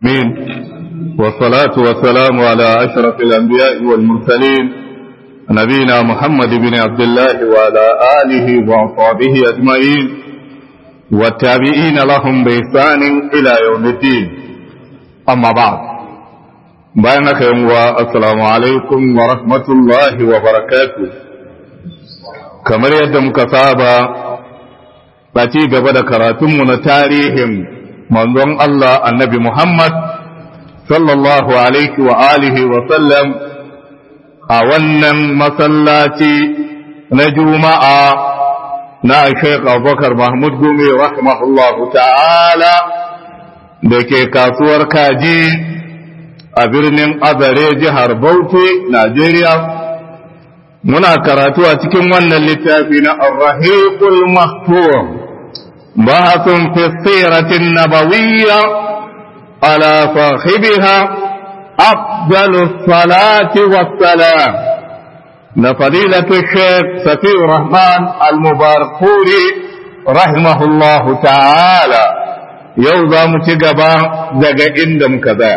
مين والصلاة والسلام على أشرف الأنبياء والمرسلين نبينا محمد بن عبد الله وعلى آله وأصحابه أجمعين والتابعين لهم بإحسان إلى يوم الدين أما بعد بينك السلام عليكم ورحمة الله وبركاته كما يدم كتابة باتي قبل كراتم تاريخهم manzon Allah annabi Muhammad sallallahu alaihi wa alihi wa sallam a wannan masallaci na juma'a na Sheikh Abubakar Mahmud Gumi rahimahullahu ta'ala da ke kasuwar kaji a birnin Azare jihar Bauchi, Najeriya. Muna karatu a cikin wannan littafi na Ar-Rahiqul Mahfuz. بحث في السيرة النبوية على صاحبها أفضل الصلاة والسلام لفضيلة الشيخ سفي الرحمن المباركوري رحمه الله تعالى يوضا متقبا زقا إندم كذا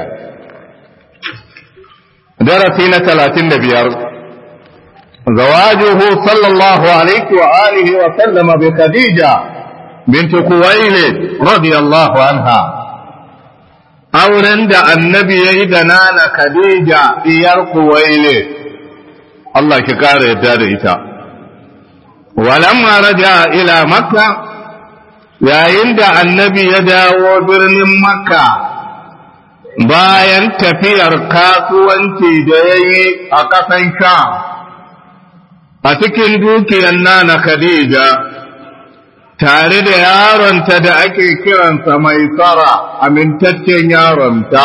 درسينا ثلاثين بيار زواجه صلى الله عليه وآله وسلم بخديجة بنت خويلد رضي الله عنها auren da annabi ya yi da nana Khadija diyar Kuwaile Allah ki kara yadda da ita walamma raja ila makka yayin da annabi ya dawo birnin makka bayan tafiyar kasuwanci da ya yi a ƙasan sha a cikin dukiyar nana Khadija tare da yaronta da ake kiransa mai tsara amintaccen yaronta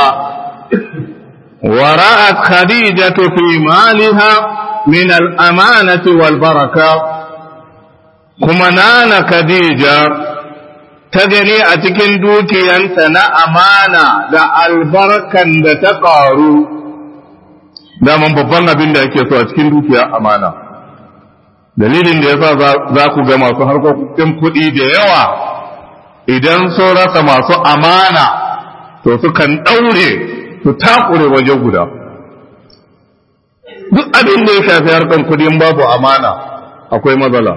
wara'at khadijatu fi maliha min al-amanati wal baraka kuma nana khadija ta gani a cikin dukiyanta na amana da albarkan da ta ƙaru daman babban abin da ake so a cikin dukiya amana dalilin da yasa za ku ga masu harkokin kuɗi da yawa idan sun rasa masu amana to sukan ɗaure su takure waje guda duk abin da ya shafi harkar kuɗin babu amana akwai matsala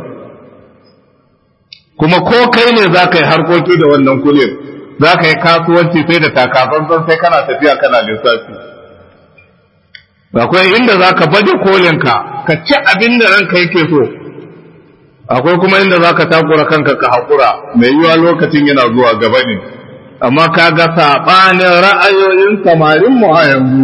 kuma ko kai ne za ka yi harkoki da wannan kuɗin za ka yi kasuwanci sai da takatsantsan sai kana tafiya kana lissafi akwai inda za ka baje kolinka ka ci abin da ranka yake so akwai kuma inda za ka takura kanka ka haƙura mai yiwa lokacin yana zuwa gaba ne amma ka ga saɓanin ra'ayoyin samarin mu a yanzu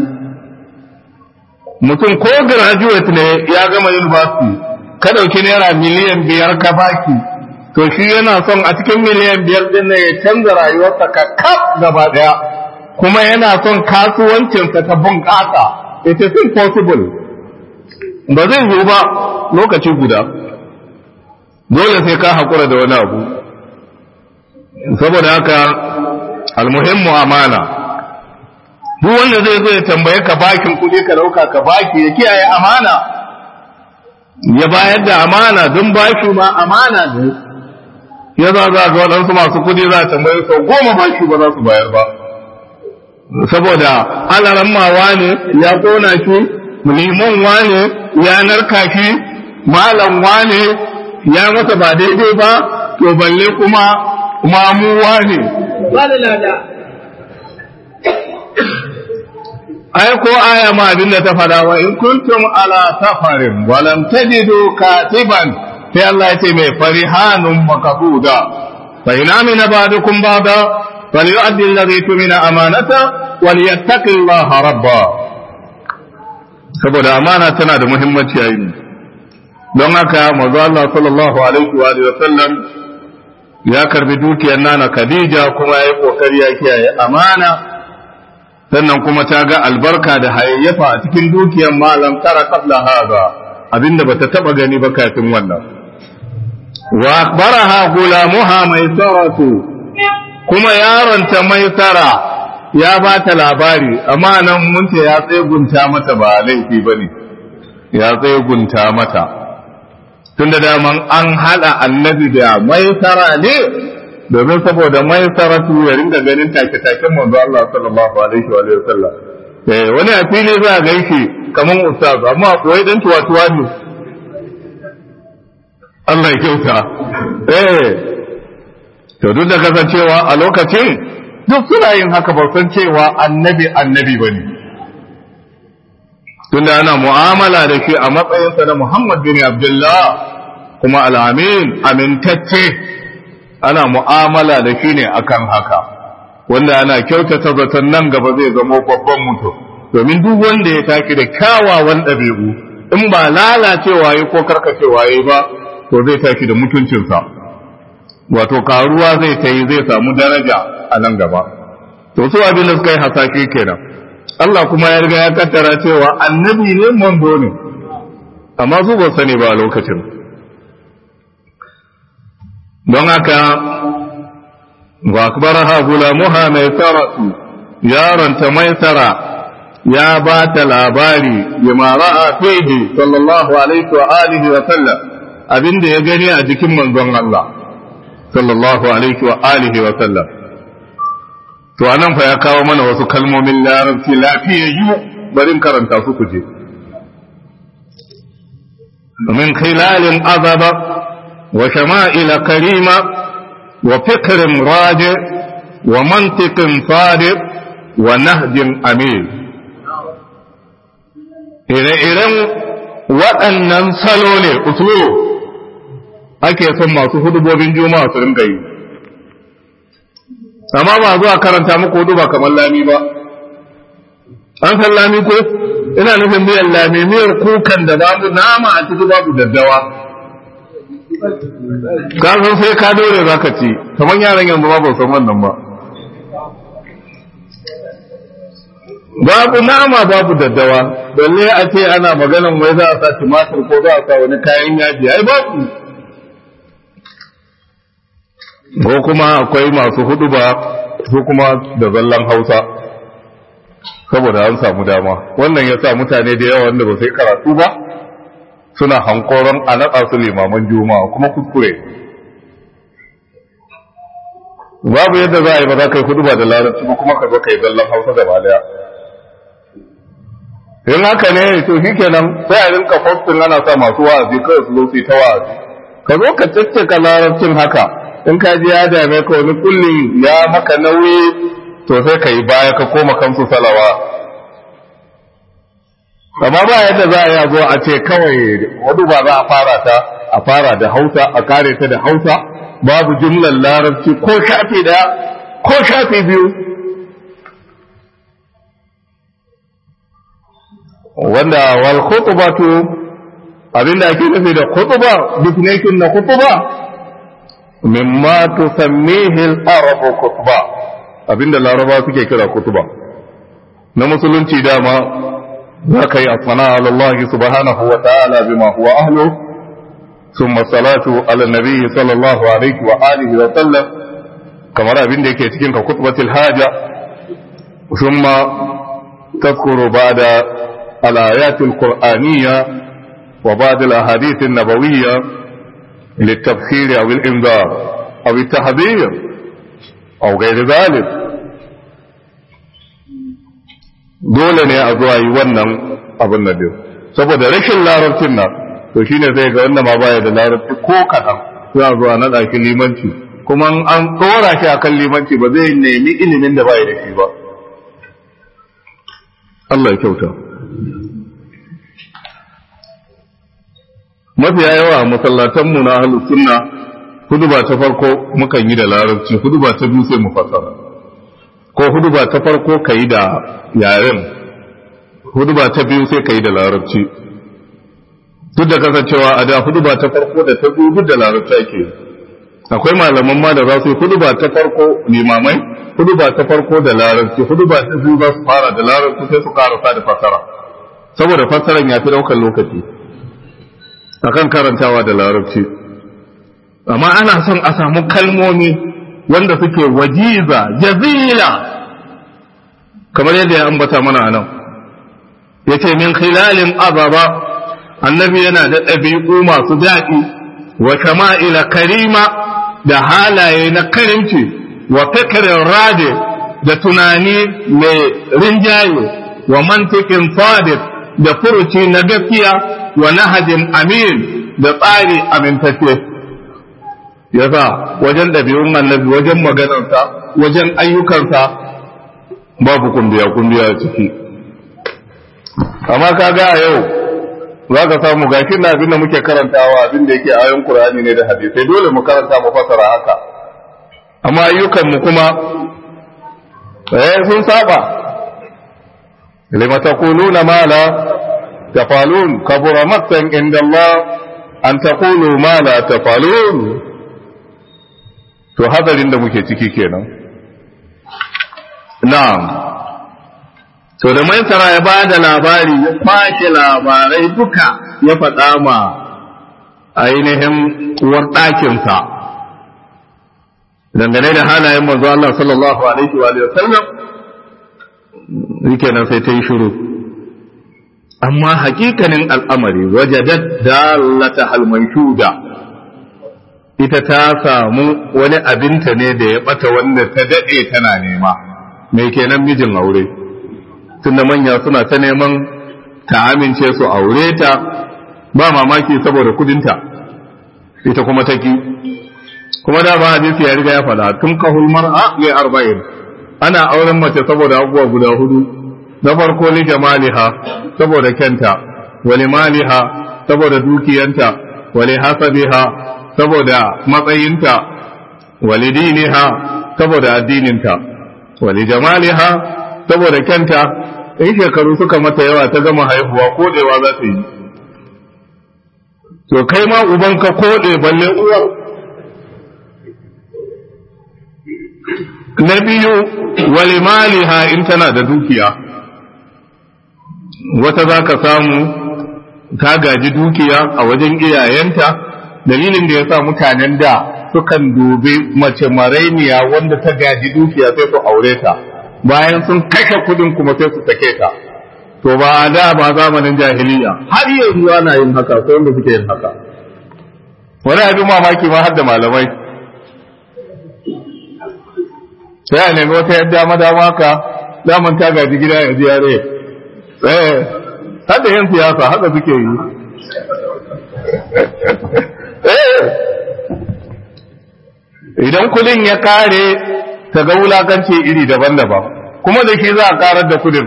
mutum ko graduate ne ya gama university ka ɗauki naira miliyan biyar ka baki to shi yana son a cikin miliyan biyar ɗin ne ya canza rayuwarsa ka kaf gaba ɗaya kuma yana son kasuwancinsa ta bunƙasa it is impossible ba zai zo ba lokaci guda dole sai ka haƙura da wani abu saboda haka almuhimmu amana duk wanda zai zo ya tambaye ka bakin kuɗi ka ɗauka ka baki ya kiyaye amana ya bayar da amana don bashi ma amana ne ya za za ga waɗansu masu kuɗi za a tambaye sau goma bashi ba za su bayar ba saboda alaran mawa ne ya kona shi liman wane ya narka shi malam wane ya masa ba daidai ba to balle kuma mamu wane ai ko aya ma abin da ta fada wa in kuntum ala safarin wa lam tajidu katiban sai Allah ya ce mai farihanun makabuda fa ina min ba'dukum ba'da فليؤدي الذي تمن أمانته وليتق الله ربا saboda amana tana da muhimmanci a yi don haka manzo Allah sallallahu alaihi wa alihi wasallam ya karbi dukiyar nana Khadija kuma ya yi kokari ya kiyaye amana sannan kuma ta ga albarka da hayayyafa a cikin dukiyar malam tara qabla hada abinda bata taba gani ba kafin wannan wa akhbaraha gulamuha maisaratu kuma yaronta maisara ya ba ta labari amma nan mun ce ya tsegunta mata ba laifi ba ne ya tsegunta mata tun da daman an haɗa annabi da maisara ne domin saboda mai saratu ya ringa ganin take-taken manzo Allah sallallahu alaihi wa sallam eh wani a fili za a gaishe kaman ustaz amma koyi dan tuwa-tuwa ne Allah ya kyauta eh to duk da kasancewa a lokacin duk suna yin haka ba san cewa annabi annabi bane tunda ana mu'amala da shi a matsayinsa na Muhammad bin Abdullah kuma al-amin amintacce ana mu'amala da shi ne akan haka wanda ana kyautata zaton nan gaba zai zama babban mutum domin duk wanda ya taki da kyawawan ɗabi'u in ba lalacewa yi ko karkacewa yi ba to zai taki da mutuncinsa wato karuwa zai ta yi zai samu daraja a nan gaba to su abin da suka yi hasashe kenan Allah kuma ya riga ya kaddara cewa annabi ne manzo ne amma su ba sani ba a lokacin don haka wa akbaraha gulamuha mai saratu yaronta mai sara ya ba ta labari bima ra'a fihi sallallahu alaihi wa alihi wa sallam abinda ya gani a jikin manzon Allah sallallahu alaihi wa alihi wa sallam to anan fa ya kawo mana wasu kalmomin larabci lafiyayyu bari karanta su ku je min khilalin azaba wa shama'ila karima wa fikrin raji wa mantiqin sadiq wa nahjin amir ire-iren waɗannan salo ne usulu ake son masu hudubobin juma'a su rinka yi amma ba zuwa karanta muku hudu ba kamar lami ba an san lami ko ina nufin miyar lami miyar kukan da babu nama a ciki babu daddawa ka san sai ka dore za ka ci kamar yaran yanzu ba san wannan ba babu nama babu daddawa balle a ce ana maganan wai za a sa tumatir ko za a sa wani kayan yaji ai babu ko kuma akwai masu hudu ba su kuma da zallan hausa saboda an samu dama wannan ya sa mutane da yawa wanda ba sai karatu ba suna hankoron a naɗa su limaman juma'a kuma kuskure babu yadda za a yi ba za ka yi hudu ba da larabci ba kuma ka zo ka yi zallan hausa da baliya in haka ne to shi kenan sai a rinka postin ana sa masu wa'azi kawai su zo su yi ta wa'azi ka zo ka caccaka larabcin haka in ka ji ya dame ka wani kullum ya maka nauyi to sai ka yi baya ka koma kansu salawa amma ba yadda za a yi zo a ce kawai wadu ba za a fara ta a fara da hausa a kare ta da hausa babu jumlar larabci ko shafi daya ko shafi biyu wanda wal khutbatu abinda ake nufi da khutba definition na khutba mimma tusammihi al-arabu khutba abinda laraba suke kira khutba na musulunci dama za ka yi asana ala Allah subhanahu wa ta'ala bima huwa ahlu thumma salatu ala nabi sallallahu alaihi wa alihi wa sallam kamar abinda yake cikin ka khutbatul haja thumma tadhkuru ba'da الآيات القرآنية وبعض الأحاديث النبوية للتبخير أو الإنذار أو التحذير أو غير ذلك dole ne a zuwa yi wannan abin da biyu saboda rashin larabcin nan to shine sai ga wanda ma baya da larabci ko kaɗan za a zuwa naɗa shi limanci kuma an tsora shi akan limanci ba zai nemi ilimin da baya da shi ba Allah ya kyauta mafiya yawa a masallatanmu na ahlus sunna huduba ta farko mukan yi da larabci huduba ta biyu sai mu fasara ko huduba ta farko ka yi da yaren huduba ta biyu sai ka yi da larabci duk da kasancewa a da huduba ta farko da ta biyu duk da larabci ake akwai malaman ma da za su yi huduba ta farko limamai huduba ta farko da larabci huduba ta biyu za su fara da larabci sai su karasa da fasara saboda fasaran ya fi daukar lokaci akan karantawa da larabci amma ana son a samu kalmomi wanda suke wajiza jazila kamar yadda ya ambata mana a nan ya ce min khilalin azaba annabi yana da ɗabi'u masu daɗi wa shama'ila karima da halaye na karimci wa fikirin rade da tunani mai rinjaye wa mantikin sadiq da furuci na gaskiya wa nahajin amin da tsari amintacce yasa wajen ɗabi'un annabi wajen maganarsa wajen ayyukansa babu kumbiya kumbiya ciki amma kaga a yau za ka samu gashi na abin da muke karantawa abin da yake ayon Qur'ani ne da hadisai dole mu karanta mu fasara haka amma ayyukan mu kuma eh sun saba lima taquluna ma la tafalun kabura maktan inda Allah an taqulu ma la tafalun to hadarin da muke ciki kenan na'am to da maisara ya ba da labari ya fashe labarai duka ya faɗa ma ainihin uwar ɗakinsa dangane da halayen manzo Allah sallallahu alaihi wa sallam yake nan sai ta yi shiru amma hakikanin al'amari wajadat dalata halmanshuda ita ta samu wani abinta ne da ya bata wanda ta daɗe tana nema mai kenan mijin aure tunda manya suna ta neman ta amince su aure ta ba mamaki saboda kudinta ita kuma ta ki kuma da ba hadisi ya riga ya faɗa tun kahul mar'a li arba'in ana auren mace saboda abubuwa guda hudu na farko li jamaliha saboda kyanta wa maliha saboda dukiyanta wa hasabiha saboda matsayinta wa diniha saboda addininta wa jamaliha saboda kyanta in shekaru suka mata yawa ta gama haihuwa kodewa za ta yi to kai ma uban ka kode balle uwar na biyu wali maliha in tana da dukiya wata za ka samu ta gaji dukiya a wajen iyayenta dalilin da ya sa mutanen da sukan dubi mace marainiya wanda ta gaji dukiya sai su aure ta bayan sun kashe kudin kuma sai su sake ta to ba a da ba zamanin jahiliya har yanzu ana yin haka ko wanda suke yin haka wani abin mamaki ma har da malamai sai a nemi wata yadda madama ka daman ta gaji gida ya ji yare eh har da yin siyasa haka suke yi eh idan kudin ya kare ta ga wulakanci iri daban-daban kuma da ke za a karar da kudin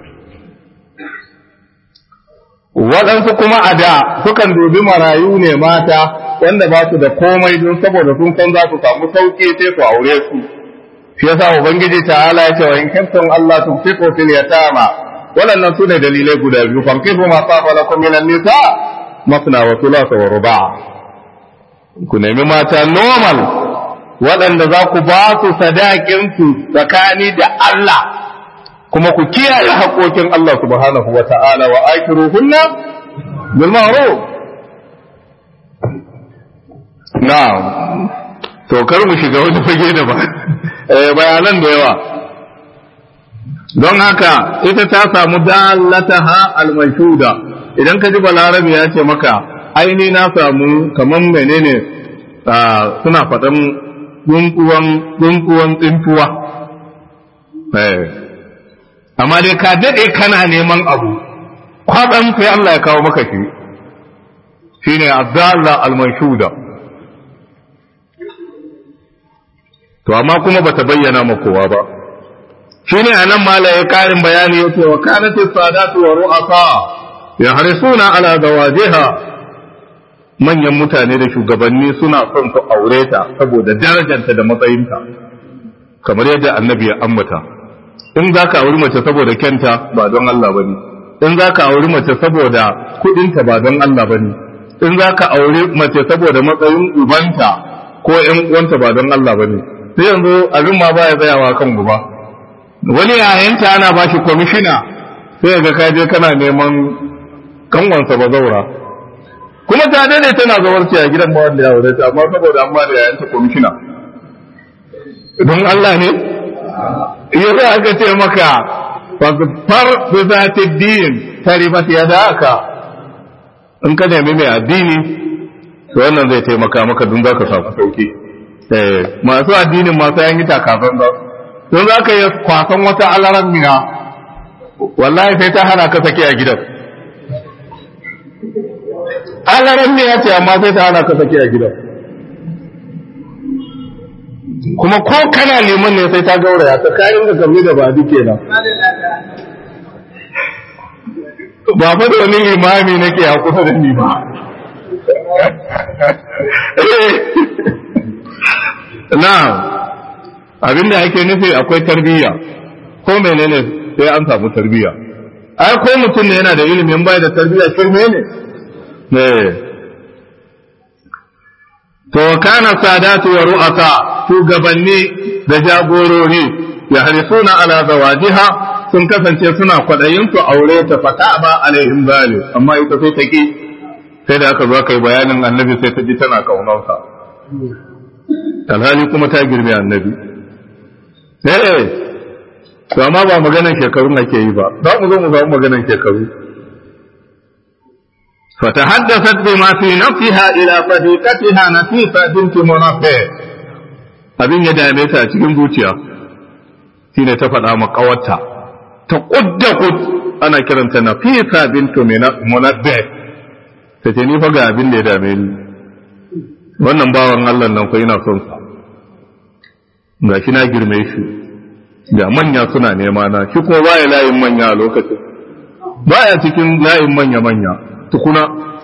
waɗansu kuma a da sukan dubi marayu ne mata wanda ba su da komai don saboda sun san za su samu sauƙi sai su aure su shi yasa ubangiji ta'ala ya ce wa in kuntum Allah tunfiqu fil yatama waɗannan su ne dalilai guda biyu fankihu ma saba lakum minan nisa masna wa thulatha wa ruba' ku nemi mata normal waɗanda za ku ba su sadakinsu tsakani da Allah kuma ku kiyaye haƙoƙin Allah subhanahu wa ta'ala wa akiru hunna bil ma'ruf na'am to kar mu shiga wani fage da ba bayanan da yawa don haka ita ta samu dalataha al-mashhuda idan ka ji balarabi ya ce maka aini na samu kaman menene suna faɗan dunkuwan tsintuwa amma dai ka daɗe kana neman abu kwaɗan sai Allah ya kawo maka shi shine abdallah al-manshuda to amma kuma bata bayyana ma kowa ba shine anan mala ya karin bayani yace wa kanat sadatu wa ru'asa yahrisuna ala zawajiha manyan mutane da shugabanni suna son su aure ta saboda darajarta da matsayinta kamar yadda annabi ya ambata in za ka auri mace saboda kyanta ba don Allah ba ne in za ka auri mace saboda kudinta ba don Allah ba ne in za ka auri mace saboda matsayin ubanta ko ‘yan uwanta ba don Allah ba ne sai yanzu abin ma baya tsayawa kan guba wani yayanta ana ba shi kwamishina sai ga ka je kana neman kanwansa ba zaura kuma ta dade tana zawarci a gidan ba wanda ya aure ta amma saboda an ba da yayanta kwamishina don Allah ne yasa aka ce maka far bi zati din taribat yadaka in ka nemi mai addini to wannan zai taimaka maka don zaka samu sauki masu addinin masu yan yi takasan ba don za ka yi kwasan wata alaran miya wallahi sai ta hana ka sake a gidan alaran miya ce amma sai ta hana ka sake a gidan kuma ko kana liman ne sai ta gauraya ta kayan da gamni da ba duke nan ba fa da wani limami nake a kusa da ni ba na abinda ake nufi akwai tarbiyya ko menene sai an samu tarbiyya ai ko mutum ne yana da ilimin bai da tarbiyya shirme ne ne to kana sadatu wa ru'asa shugabanni da jagorori ya harisuna ala zawajiha sun kasance suna kwadayin su aure ta fata ba alaihim zali amma ita sai ta ki sai da aka zo kai bayanin annabi sai ta ji tana kaunarsa alhali kuma ta girme annabi eh to amma ba maganan shekaru ake yi ba za mu zo mu samu maganan shekaru فتحدثت بما في نفسها إلى صديقتها نفيسة بنت منافع abin ya dame ta a cikin zuciya shine ta faɗa ma ƙawarta ta ƙudda kud ana kiranta nafisa bintu munabbe ta ce ni fa ga abin da ya dame ni wannan bawan Allah nan ko ina son sa ga shi na girme shi ga manya suna nema na shi kuma baya layin manya a lokacin baya cikin layin manya manya tukuna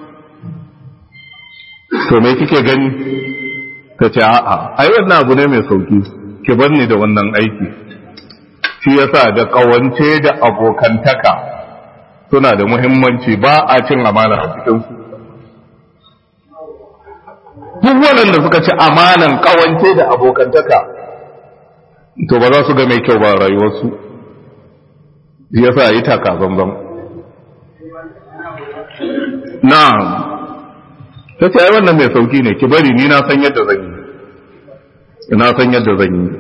to me kike gani ta ce a'a ai wannan abu ne mai sauki ki bar ni da wannan aiki shi yasa da kawance da abokantaka suna da muhimmanci ba a cin amana a cikin su duk waɗanda suka ci amanan kawance da abokantaka to ba za su ga mai kyau ba rayuwarsu shi yasa yi taka zanzan na'am ta ce ai wannan mai sauki ne ki bari ni na san yadda zan yi na san yadda zan yi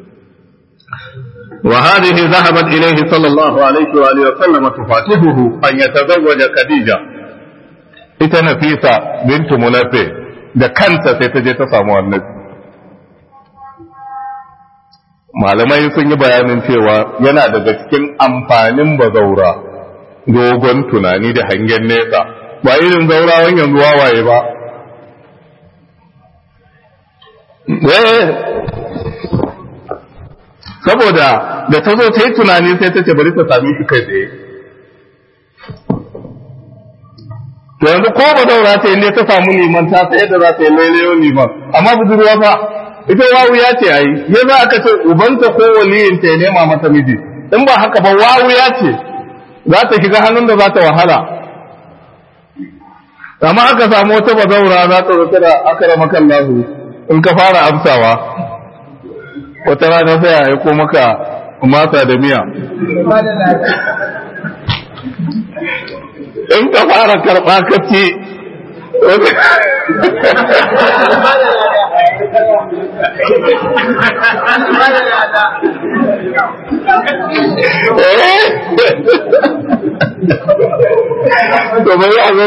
wa hadhihi zahabat ilayhi sallallahu alaihi wa alihi wa sallam tufatihuhu an yatazawwaja khadija ita nafisa bintu munafi da kanta sai ta je ta samu annabi malamai sun yi bayanin cewa yana daga cikin amfanin bazaura dogon tunani da hangen nesa ba irin zaurawan yanzu wawaye ba saboda da ta zo ta yi tunani sai ta ce bari ta sami shi kai tsaye to yanzu ko ba daura ta yi ne ta samu liman ta sai yadda za ta yi lailayon liman amma budurwa fa ita wawu ya ce ayi ya za aka ce ubanta ko waliyin ta ya nema mata miji in ba haka ba wawu ya ce za ta shiga hannun da za ta wahala amma aka samu wata bazaura za ta zata da aka rama kan lahu in ka fara amsawa wata rana sai a aiko maka masa da miya in ka fara karɓa ka ce to bai abin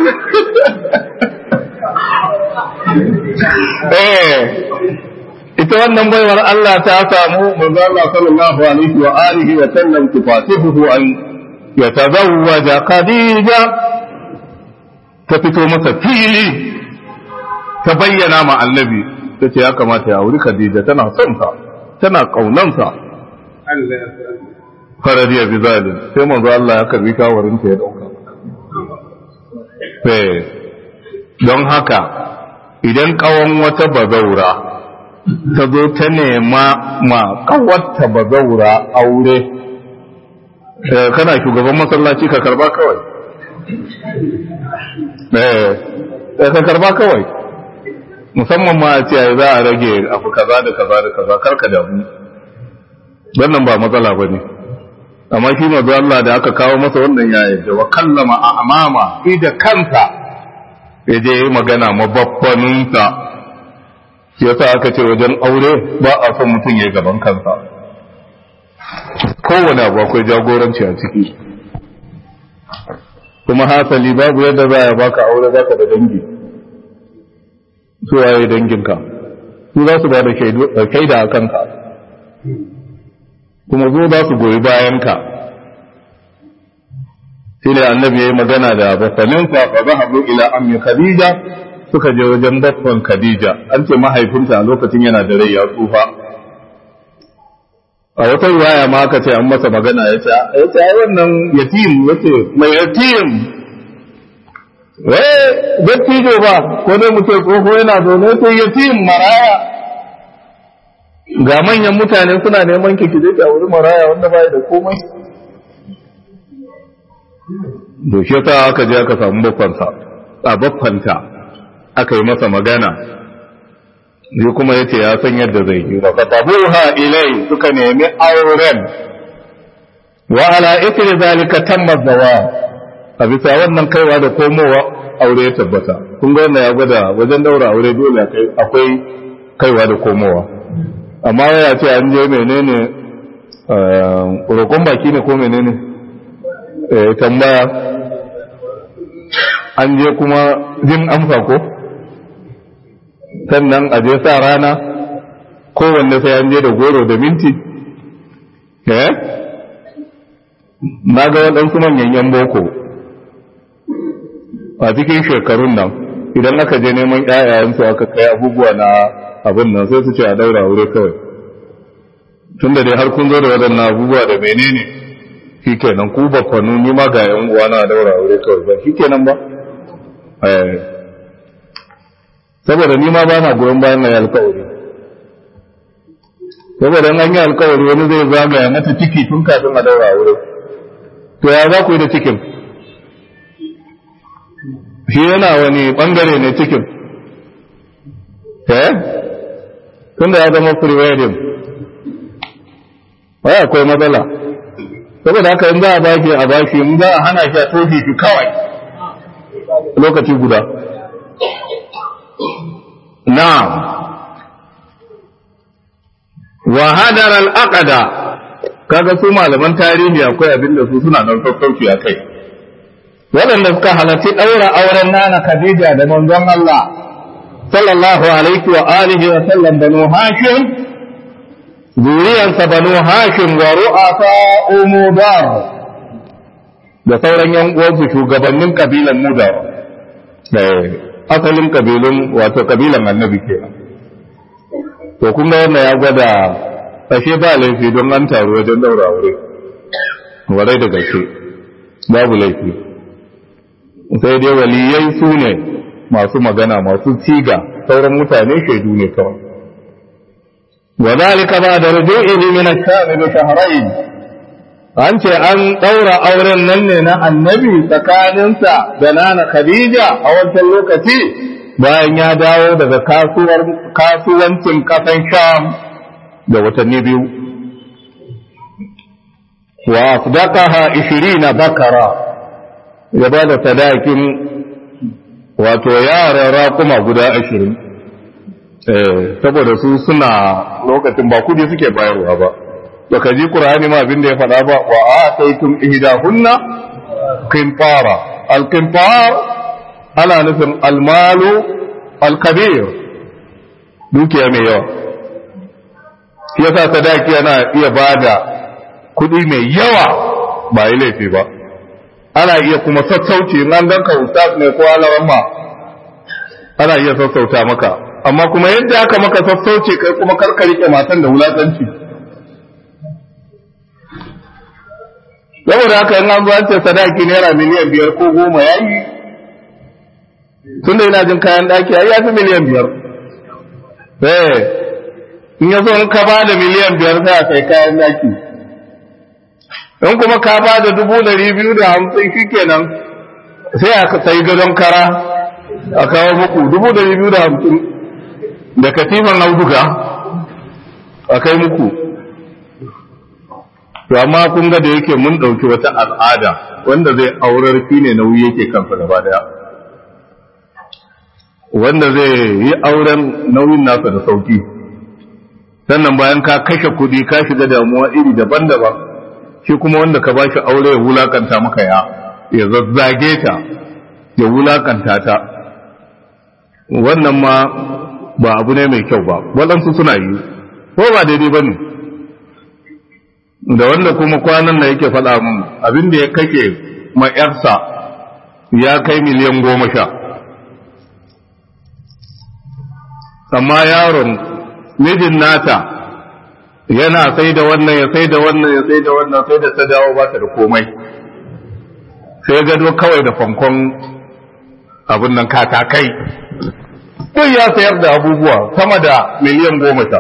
eh ita wannan baiwar Allah ta samu manzo Allah sallallahu alaihi wa alihi wa sallam tufatihu an yatazawwaja Khadija ta fito masa fili ta bayyana ma annabi ta ce ya kamata ya wuri Khadija tana son sa tana kaunansa faradiya bi zalim sai manzo Allah ya karbi kawarin ta ya dauka eh don haka idan kawon wata bazaura ta zo ta nema ma kawarta bazaura aure kana shugaban masallaci ka karba kawai eh ka karba kawai musamman ma a ce za a rage abu kaza da kaza da kaza karka damu wannan ba matsala ba ne amma shi mazu Allah da aka kawo masa wannan ya yadda wa kallama a amama shi da kansa ya je magana mababbaninsa shi yasa aka ce wajen aure ba a son mutum ya yi gaban kansa kowane abu akwai jagoranci a ciki kuma hasali babu yadda za a baka aure zaka da dangi su waye danginka su za su ba da shaida a kanka kuma zo za su goyi bayanka shi ne annabi ya yi magana da basaninsa fa zahabu ila ammi khadija suka je wajen baffan khadija an ce mahaifinta a lokacin yana da rai ya tsufa a wata riwaya ma aka ce an masa magana ya ce ya ce wannan yatim yace mai yatim wai dattijo ba ko dai mu ce tsoho yana zaune sai yatim maraya ga manyan mutane suna neman ki ki je a wuri maraya wanda bai da komai to shi yasa aka je aka samu baffansa a baffanta aka yi masa magana shi kuma yace ya san yadda zai yi wa fatabuha ilai suka nemi auren wa ala ithri zalika tamma zawaj a bisa wannan kaiwa da komowa aure ya tabbata kun ga wannan ya gwada wajen daura aure dole akwai kaiwa da komowa amma ya ce an je menene roƙon baki ne ko menene tambaya an je kuma jin amsa ko sannan a je sa rana kowanne sai an je da goro da minti eh na ga waɗansu manyan yan boko a cikin shekarun nan idan aka je neman ƴaƴayensu aka kai abubuwa na abin nan sai su ce a daura aure kawai tun da dai har kun zo da waɗannan abubuwa da menene shi kenan ku bakwanu ni ma ga yan uwa na daura aure kawai ba shi kenan ba saboda ni ma ba na goyon bayan na alkawari saboda an yi alkawari wani zai zagaya mata ciki tun kafin a daura aure to ya za ku yi da cikin shi yana wani bangare ne cikin eh tun da ya zama pre-wedding wai akwai matsala saboda haka in za a baki a baki in za a hana shi a tofi shi kawai lokaci guda na'am wa hadar al-aqda kaga su malaman tarihi akwai abin da su suna nan sassauci a kai waɗanda suka halarci ɗaura auren nana Khadija da manzon Allah sallallahu alaihi wa alihi wa sallam banu Hashim zuriyansa banu Hashim wa ru'asa umudar da sauran yan uwansu shugabannin kabilan Mudar asalin kabilun wato kabilan annabi kenan to kun ga wannan ya gwada ashe ba laifi don an taru wajen daura aure warai da gaske babu laifi sai dai waliyai su ne masu magana masu siga sauran mutane shaidu ne kawai wa zalika ba da ruju'i min ash-sham bi shahrayn an ce an daura auren nan ne na annabi tsakaninsa da nana khadija a wancan lokaci bayan ya dawo daga kasuwar kasuwancin kasan sham da watanni biyu wa afdaqaha 20 bakara ya ba da sadakin wato yaran raƙuma guda ashirin saboda su suna lokacin ba kudi suke bayarwa ba ba ka ji ƙur'ani ma abin da ya faɗa ba wa a taitum ihdahunna qinfara al-qinfar ana nufin almalu al-kabir dukiya mai yawa yasa sadaki yana iya bada kudi mai yawa ba yi laifi ba ana iya kuma sassauci in an ganka ustaz ne ko alaramma ana iya sassauta maka amma kuma yadda aka maka sassauci kai kuma karka rike matan da wulakanci saboda haka in an zo an ce sadaki naira miliyan biyar ko goma ya yi tunda ina jin kayan daki ai ya fi miliyan biyar eh in ya zo in ka ba da miliyan biyar sai a kai kayan daki in kuma ka ba da dubu ɗari biyu da hamsin shi kenan sai a sayi gadon kara a kawo muku dubu ɗari biyu da hamsin da katifan auduga a kai muku to amma kun ga da yake mun ɗauki wata al'ada wanda zai aurar shi ne nauyi yake kansa gaba daya wanda zai yi auren nauyin nasa da sauki sannan bayan ka kashe kuɗi ka shiga damuwa iri daban-daban shi kuma wanda ka bashi aure ya wulakanta maka ya ya zazzage ta ya wulakanta ta wannan ma ba abu ne mai kyau ba waɗansu suna yi ko ba daidai ba ne da wanda kuma kwanan da yake faɗa mun abin da ya kake ma ‘yarsa ya kai miliyan goma sha amma yaron mijin nata yana sai da wannan ya sai da wannan ya sai da wannan sai da ta dawo ba ta da komai sai gado kawai da fankon abin nan katakai duk ya sayar da abubuwa sama da miliyan goma sha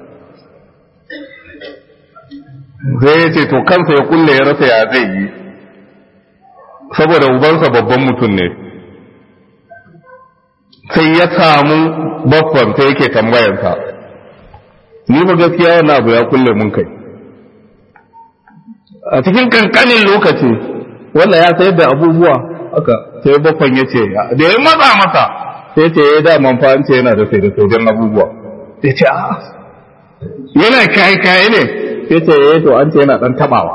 sai ya ce to kansa ya kulle ya rasa ya zai yi saboda ubansa babban mutum ne sai ya samu babban sai yake tambayansa ni ba gaskiya wannan abu ya kulle mun kai a cikin kankanin lokaci wannan ya sayar da abubuwa aka sai babban ya ce da ya matsa masa sai ce ya da manfa ce yana da sai da sojan abubuwa sai ce a yana kai kai ne sai ce ya to an ce yana dan tabawa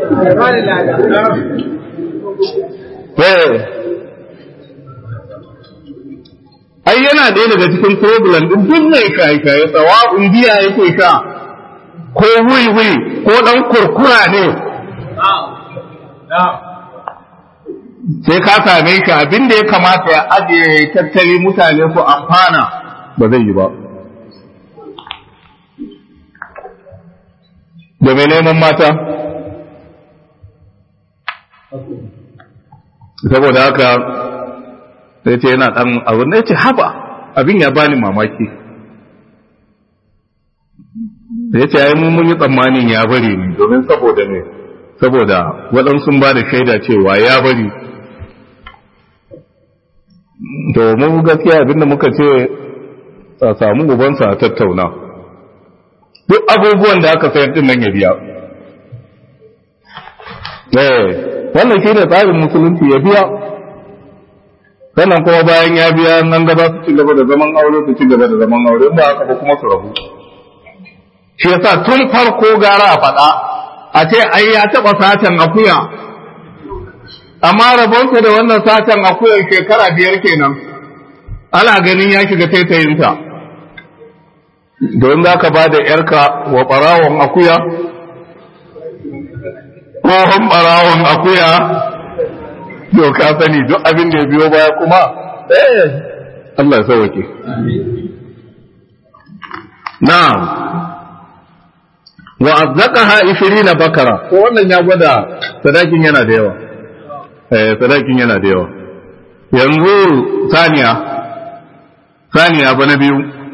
ai yana ɗaya daga cikin problem ɗin duk mai shaye-shaye tsawa'un biya yake sha ko wuri ko ɗan kurkura ne sai ka same shi abin da ya kamata ya ajiye tattali mutane su amfana ba zai yi ba da mai neman mata saboda haka sai ce yana ɗan abin da ya ce haba abin ya bani mamaki ya ce ai mun yi tsammanin ya bari ne domin saboda ne saboda waɗansu ba da shaida cewa ya bari to mu gaskiya abinda muka ce a samu ubansa a tattauna duk abubuwan da aka sayar din nan ya biya eh wannan shi ne tsarin musulunci ya biya sannan kuma bayan ya biya nan gaba su ci gaba da zaman aure su ci gaba da zaman aure ba haka ba kuma su rabu shi yasa tun farko gara a faɗa a ce ai ya taɓa satan akuya amma rabonsa da wannan satan akuyar shekara biyar kenan ana ganin ya shiga taitayinsa don za ka ba da ‘yarka wa ɓarawon akuya tsohon ɓarawon akuya to ka sani duk abin da ya biyo baya kuma eh Allah ya sauwake na'am wa azzaqaha 20 bakara ko wannan ya gwada sadakin yana da yawa eh sadakin yana da yawa yanzu saniya saniya ba na biyu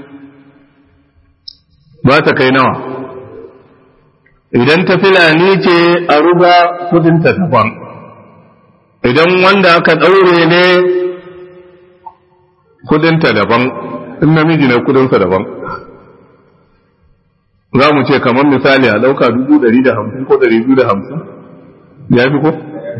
ba ta kai nawa idan ta filani ce a ruga kudinta daban idan wanda aka ɗaure ne kudinta daban in namiji ne kudinsa daban za mu ce kamar misali a ɗauka dubu ɗari da hamsin ko ɗari biyu da hamsin ya fi ko?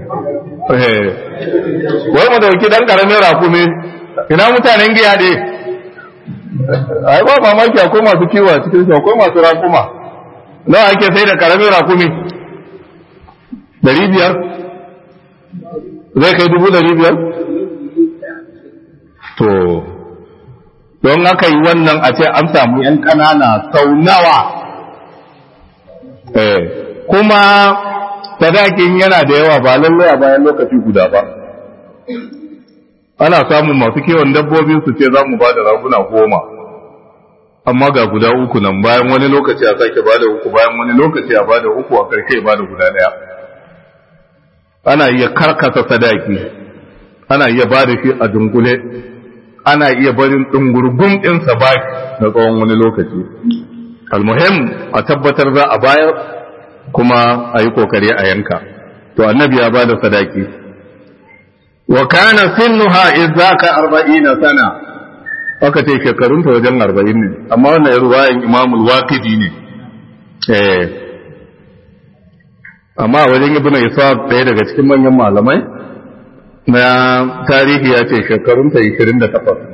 wai mu dauki ɗan ƙaramin rakumi ina mutanen giya ɗe ai ba mamaki akwai masu kiwo a cikin akwai masu rakuma nawa ake sai da ƙaramin rakumi ɗari biyar zai kai dubu ɗari biyar to don haka yi wannan a ce an samu ‘yan ƙanana sau nawa kuma sadakin yana da yawa ba lallai a bayan lokaci guda ba ana samun masu kewan dabbobi su ce za mu ba da raguna goma amma ga guda uku nan bayan wani lokaci a sake ba da uku bayan wani lokaci a ba da uku a karshe ba da guda ɗaya ana iya karkasa sadaki ana iya ba da shi a dunkule ana iya barin ɗungurgun ɗinsa baki na tsawon wani lokaci almuhim a tabbatar za a bayar kuma a yi kokari a yanka to annabi ya ba da sadaki wa kana sinnuha idzaka arba'ina sana aka ce shekarunta wajen arba'in ne amma wannan ya ruwayan imamul waqidi ne eh amma wajen ibnu ishaq ɗaya daga cikin manyan malamai na tarihi ya ce shekarunta 28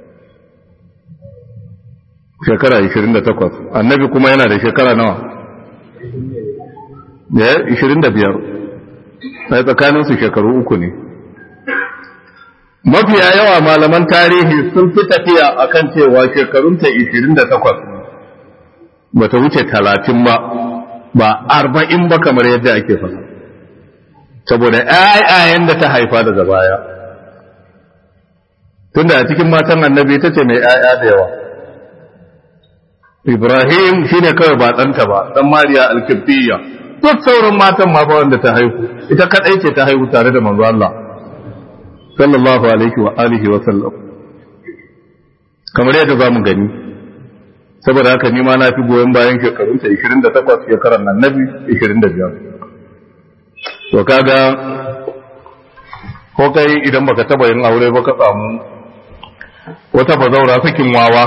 shekara 28 annabi kuma yana da shekara nawa da 25 sai tsakaninsu shekaru uku ne mafiya yawa malaman tarihi sun fi tafiya akan cewa shekarunta 28 bata wuce talatin ba ba arba'in ba kamar yadda ake faɗa saboda ‘ya'yayen da ta haifa daga baya tunda a cikin matan annabi ta ce mai ‘ya'ya da yawa ibrahim shi ne kawai ba ɗanta ba ɗan mariya alkifiyya duk sauran matan ma ba wanda ta haihu ita kaɗai ce ta haihu tare da manzo Allah sallallahu alaihi wa alihi wa sallam kamar yadda za mu gani saboda haka ni ma na fi goyon bayan shekarunta 28 shekaran annabi 25 to kaga ko kai idan baka taba yin aure ba ka samu wata bazaura sakin wawa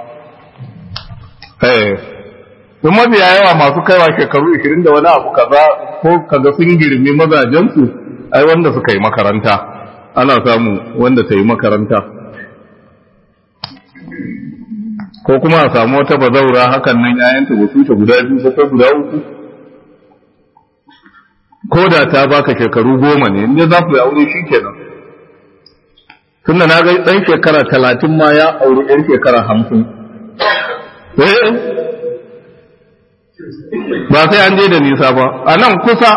eh sun mafiya yawa masu kaiwa shekaru 20 da wani abu kaza ko kaga sun girmi mazajensu ai wanda suka yi makaranta ana samu wanda ta yi makaranta ko kuma a samu wata bazaura hakan nan yayanta ba su guda biyu ko guda uku ko da ta baka shekaru goma ne inda za ku yi aure shi kenan tunda na ga ɗan shekara talatin ma ya auri ɗan shekara hamsin ba sai an je da nisa ba a nan kusa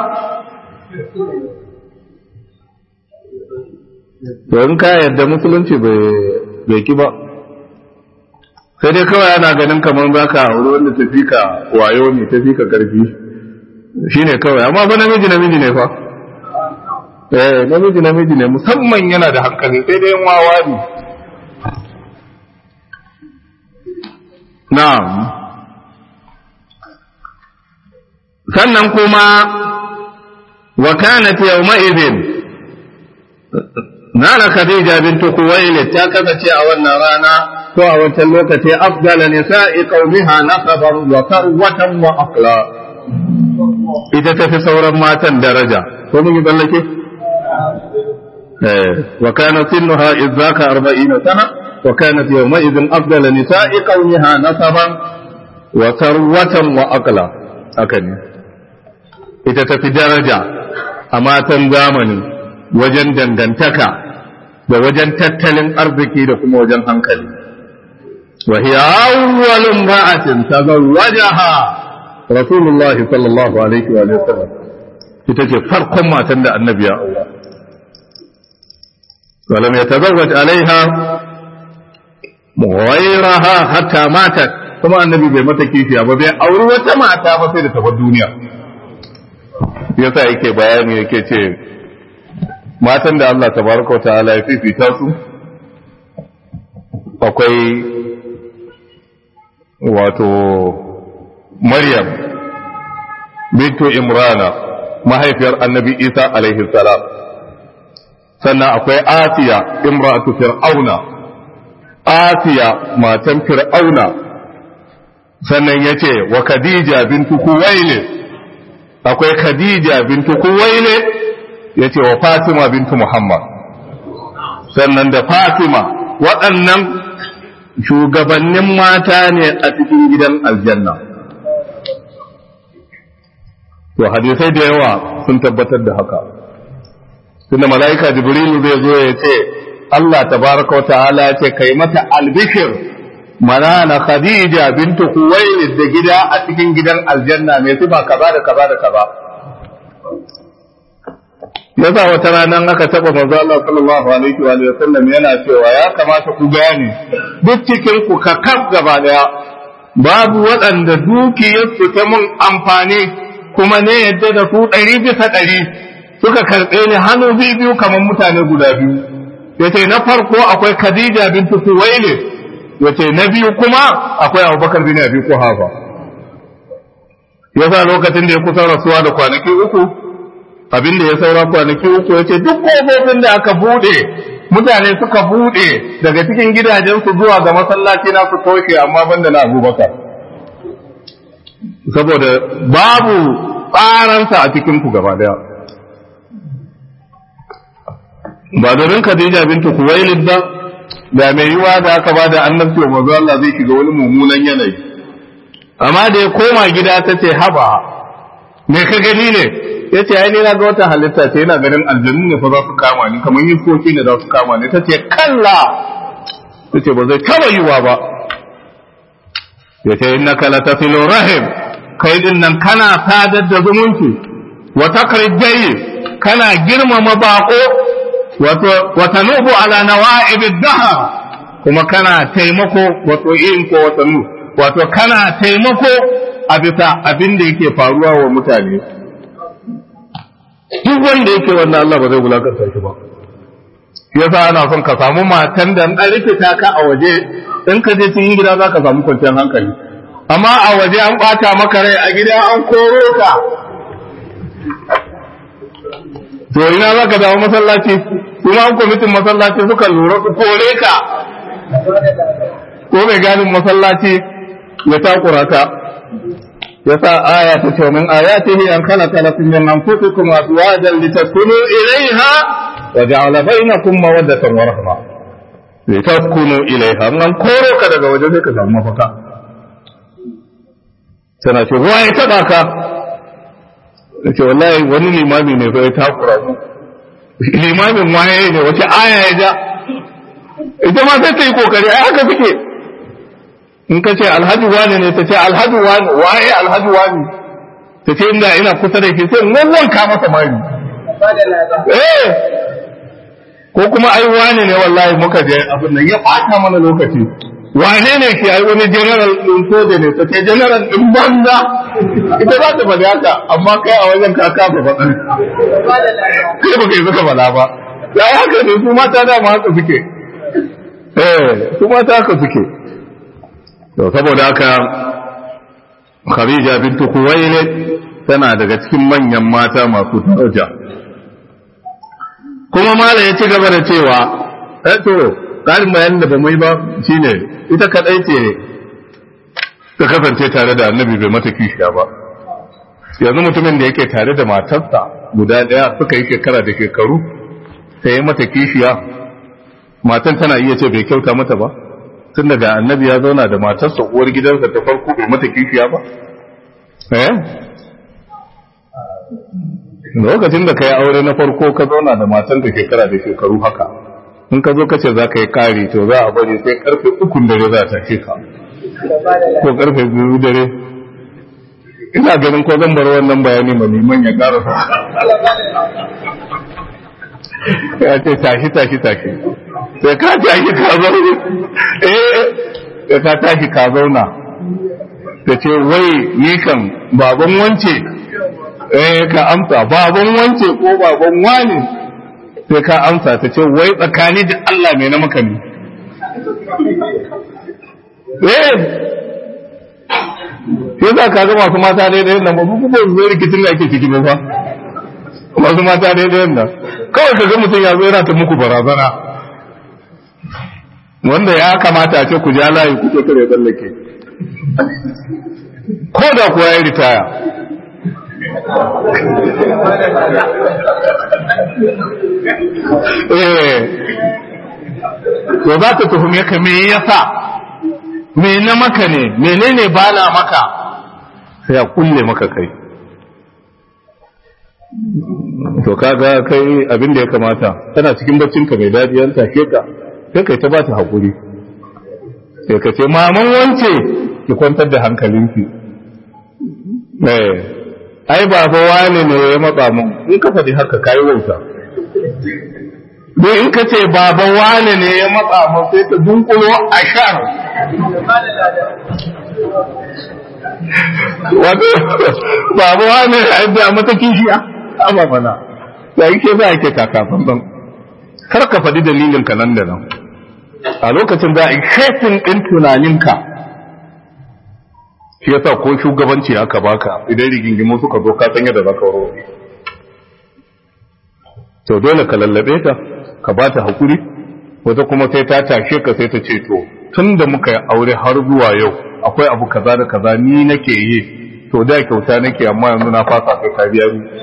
to in ka yadda musulunci bai ki ba sai dai kawai ana ganin kamar za ka auri wanda tafi ka wayo ne tafi ka karfi shi ne kawai amma fa namiji namiji ne fa eh namiji namiji ne musamman yana da hankali sai dai wawa ne na'am sannan kuma wa kanat yawma idhin nana khadija bintu khuwailid ta kasance a wannan rana ko a wancan lokaci afdala nisa'i qaumiha nasaban wa tarwatan wa aqla ita tafi sauran matan daraja ko mun yi ballake eh wa kana sinnuha idzaka 40 sana wa kanat yawma idhin afdala nisa'i qaumiha nasaban wa tarwatan wa aqla haka ne ita tafi daraja a matan zamani wajen dangantaka da wajen tattalin arziki da kuma wajen hankali wa hiya awwal imra'atin tazawwajaha rasulullah sallallahu alaihi wa sallam ita ce farkon matan da annabi ya aura ولم يتزوج عليها غيرها حتى ماتت kuma annabi bai mata kishiya ba bai auri wata mata ba sai da tabar duniya yasa yake bayani yake ce matan da Allah tabaraka ta'ala ya fifita su akwai wato Maryam bintu Imrana mahaifiyar annabi Isa alaihi salam sannan akwai Asiya imratu Fir'auna Asiya matan Fir'auna sannan ya ce wa Khadija bintu Kuwailid akwai Khadija bintu Kuwailid ya ce wa Fatima bintu Muhammad sannan da Fatima waɗannan shugabannin mata ne a cikin gidan aljanna to hadisai da yawa sun tabbatar da haka tunda mala'ika jibrilu zai zo ya ce Allah tabaraka wa ta'ala ya ce kai mata albishir manana khadija bintu kuwailid da gida a cikin gidan aljanna mai sifa kaza da kaza da kaza yasa wata ranar aka taba manzo Allah sallallahu alaihi wa sallam yana cewa ya kamata ku gane duk cikin ku ka kaf gaba daya babu waɗanda dukiyar su ta mun amfani kuma ne yadda da su ɗari bisa ɗari suka karɓe ni hannu biyu biyu kamar mutane guda biyu yace na farko akwai Khadija bintu Khuwailid yace na biyu kuma akwai Abubakar bin Abi Quhafa yasa lokacin da ya kusa rasuwa da kwanaki uku abin da ya saura kwanaki uku ya ce duk kofofin da aka bude mutane suka bude daga cikin gidajensu zuwa ga masallaci na su toshe amma banda na abubakar saboda babu tsaransa a cikin ku gaba daya ba domin Khadija bintu Kuwailid ba da mai yiwa da aka ba da annabci wa manzo Allah zai shiga wani mummunan yanayi amma da ya koma gida ta ce haba me ka gani ne ya ce ai ni na ga wata halitta ce yana ganin aljanu ne fa za su kama ni kamar yikoki ne za su kama ni ta ce kalla ta ce ba zai taba yiwa ba ya ce innaka la tasilu rahim kai din nan kana sadar da zumunci wa taqrid kana girmama bako wato wa tanubu ala nawa'ib ad-dahr kuma kana taimako wato in ko wato nu wato kana taimako a bisa abin da yake faruwa wa mutane duk wanda yake wannan Allah ba zai wulakanta shi ba yasa ana son ka samu matan da an rikita ka a waje in ka je cikin gida za ka samu kwanciyar hankali amma a waje an bata maka rai a gida an koro ka to ina za ka dawo masallaci kuma an kwamitin masallaci suka lura su kore ka ko mai ganin masallaci ya takura ka ya sa aya ta ce min ayatihi an khalaqa lakum min anfusikum azwajan litaskunu ilayha wa ja'ala bainakum mawaddatan wa rahma litaskunu ilayha an koro ka daga waje sai ka samu mafaka tana ce ruwa ya taba ka ce wallahi wani limami ne bai takura mu limamin waye ne wace aya ya ja ita ma sai ta yi kokari ai haka suke in ka ce alhaji wani ne ta ce alhaji wani waye alhaji wani ta ce inda ina kusa da ke sai wannan ka masa mari eh ko kuma ai wani ne wallahi muka je abin nan ya bata mana lokaci wane ne ke ai wani general din soja ne ta ce general din banza ita za ta faɗi haka amma kai a wajen ka kafa faɗa kai ba kai suka faɗa ba ya haka ne su mata dama haka suke eh su mata haka suke to saboda haka Khadija bintu Khuwailid tana daga cikin manyan mata masu daraja kuma mala ya ci gaba da cewa eh to ƙarin bayanin da ba mai ba shine ita kadai ce ta kasance tare da annabi bai mata kishiya ba yanzu mutumin da yake tare da matarsa guda ɗaya suka yi shekara da shekaru sai ya mata kishiya matan tana iya ce bai kyauta mata ba tun daga annabi ya zauna da matarsa uwar gidansa ta farko bai mata kishiya ba eh lokacin da ka yi aure na farko ka zauna da matan da shekara da shekaru haka in ka zo ka ce za ka yi kari to za a bari sai karfe ukun dare za ta ce ka ko karfe biyu dare ina ganin ko zan bar wannan bayani ma liman ya karasa ya ce tashi tashi tashi sai ka tashi ka zauna eh ka tashi ka zauna ta ce wai ni kan baban wance eh ka amsa baban wance ko baban wani sai ka amsa ta ce wai tsakani da Allah mai na maka ne eh sai za ka ga masu mata daidai nan ba kuma zai rikicin da ake ciki ba fa masu mata daidai nan kawai ka ga mutum ya zo yana ta muku barazana wanda ya kamata a ce ku ja layi kuke kare tsallake ko da kuwa ya ritaya to za ta tuhume ka me yasa me na maka ne menene ba na maka sai a kulle maka kai to kaga kai abin da ya kamata tana cikin baccin ka mai daɗi an tashe ka sai kai ta ba ta haƙuri sai ka ce maman wance ki kwantar da hankalinki eh ai baba wani ne ya matsa mun in ka faɗi haka kai wauta don in ka ce baba wani ne ya matsa mun sai ta dunkulo a shar wato baba wani ya yadda mata kishiya amma mana ya yi ke za a ke kakafan ban kar ka faɗi dalilin ka nan da nan a lokacin za a yi shefin ɗin tunaninka shi yasa ko shugabanci aka baka idan rigingimu suka zo ka san yadda zaka warware to dole ka lallabe ta ka ba ta hakuri wata kuma sai ta tashe ka sai ta ce to tun da muka yi aure har zuwa yau akwai abu kaza da kaza ni nake yi to da kyauta nake amma yanzu na fasa kai ka biya ni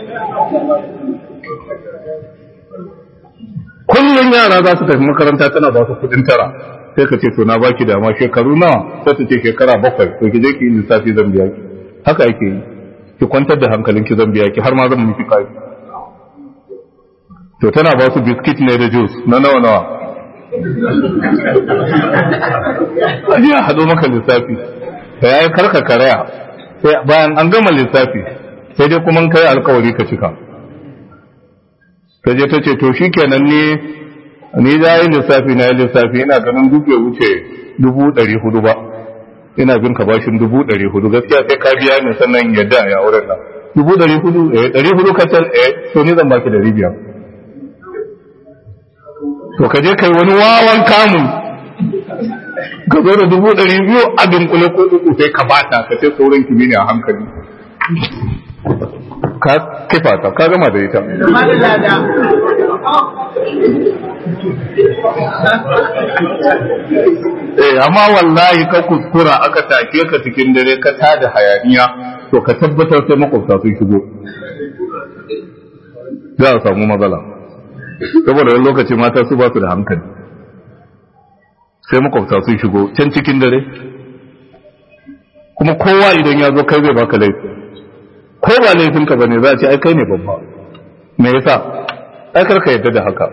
kullum yara za su tafi makaranta tana ba su kudin tara sai ka ce to na baki dama shekaru nawa sai ta ce shekara bakwai to ki je ki yi lissafi zan biya ki haka yake yi ki kwantar da hankalinki zan biya ki har ma zan miki kai to tana ba su biskit ne da juice na nawa nawa aje a hado maka lissafi da yayi karka karaya sai bayan an gama lissafi sai dai kuma kai alkawari ka cika ta je ta ce to shikenan ne ni da yi lissafi na yi lissafi ina ganin duk bai wuce dubu ɗari hudu ba ina bin ka bashin dubu ɗari hudu gaskiya sai ka biya ni sannan yadda ya wurin nan dubu ɗari hudu eh ɗari hudu kacal eh to ni zan baki ɗari biyar to ka je kai wani wawan kamun ka zo da dubu ɗari biyu a dunkule ko uku sai ka bata ka ce sauran kimi ne a hankali ka kifa ta ka gama da ita eh amma wallahi ka kuskura aka take ka cikin dare ka tada hayaniya to ka tabbatar sai makwabta sun shigo za a samu matsala saboda wani lokaci mata su ba su da hankali sai makwabta sun shigo can cikin dare kuma kowa idan ya zo kai zai baka laifi ko ba laifinka ba ne za a ce ai kai ne babba me yasa ai karka yadda da haka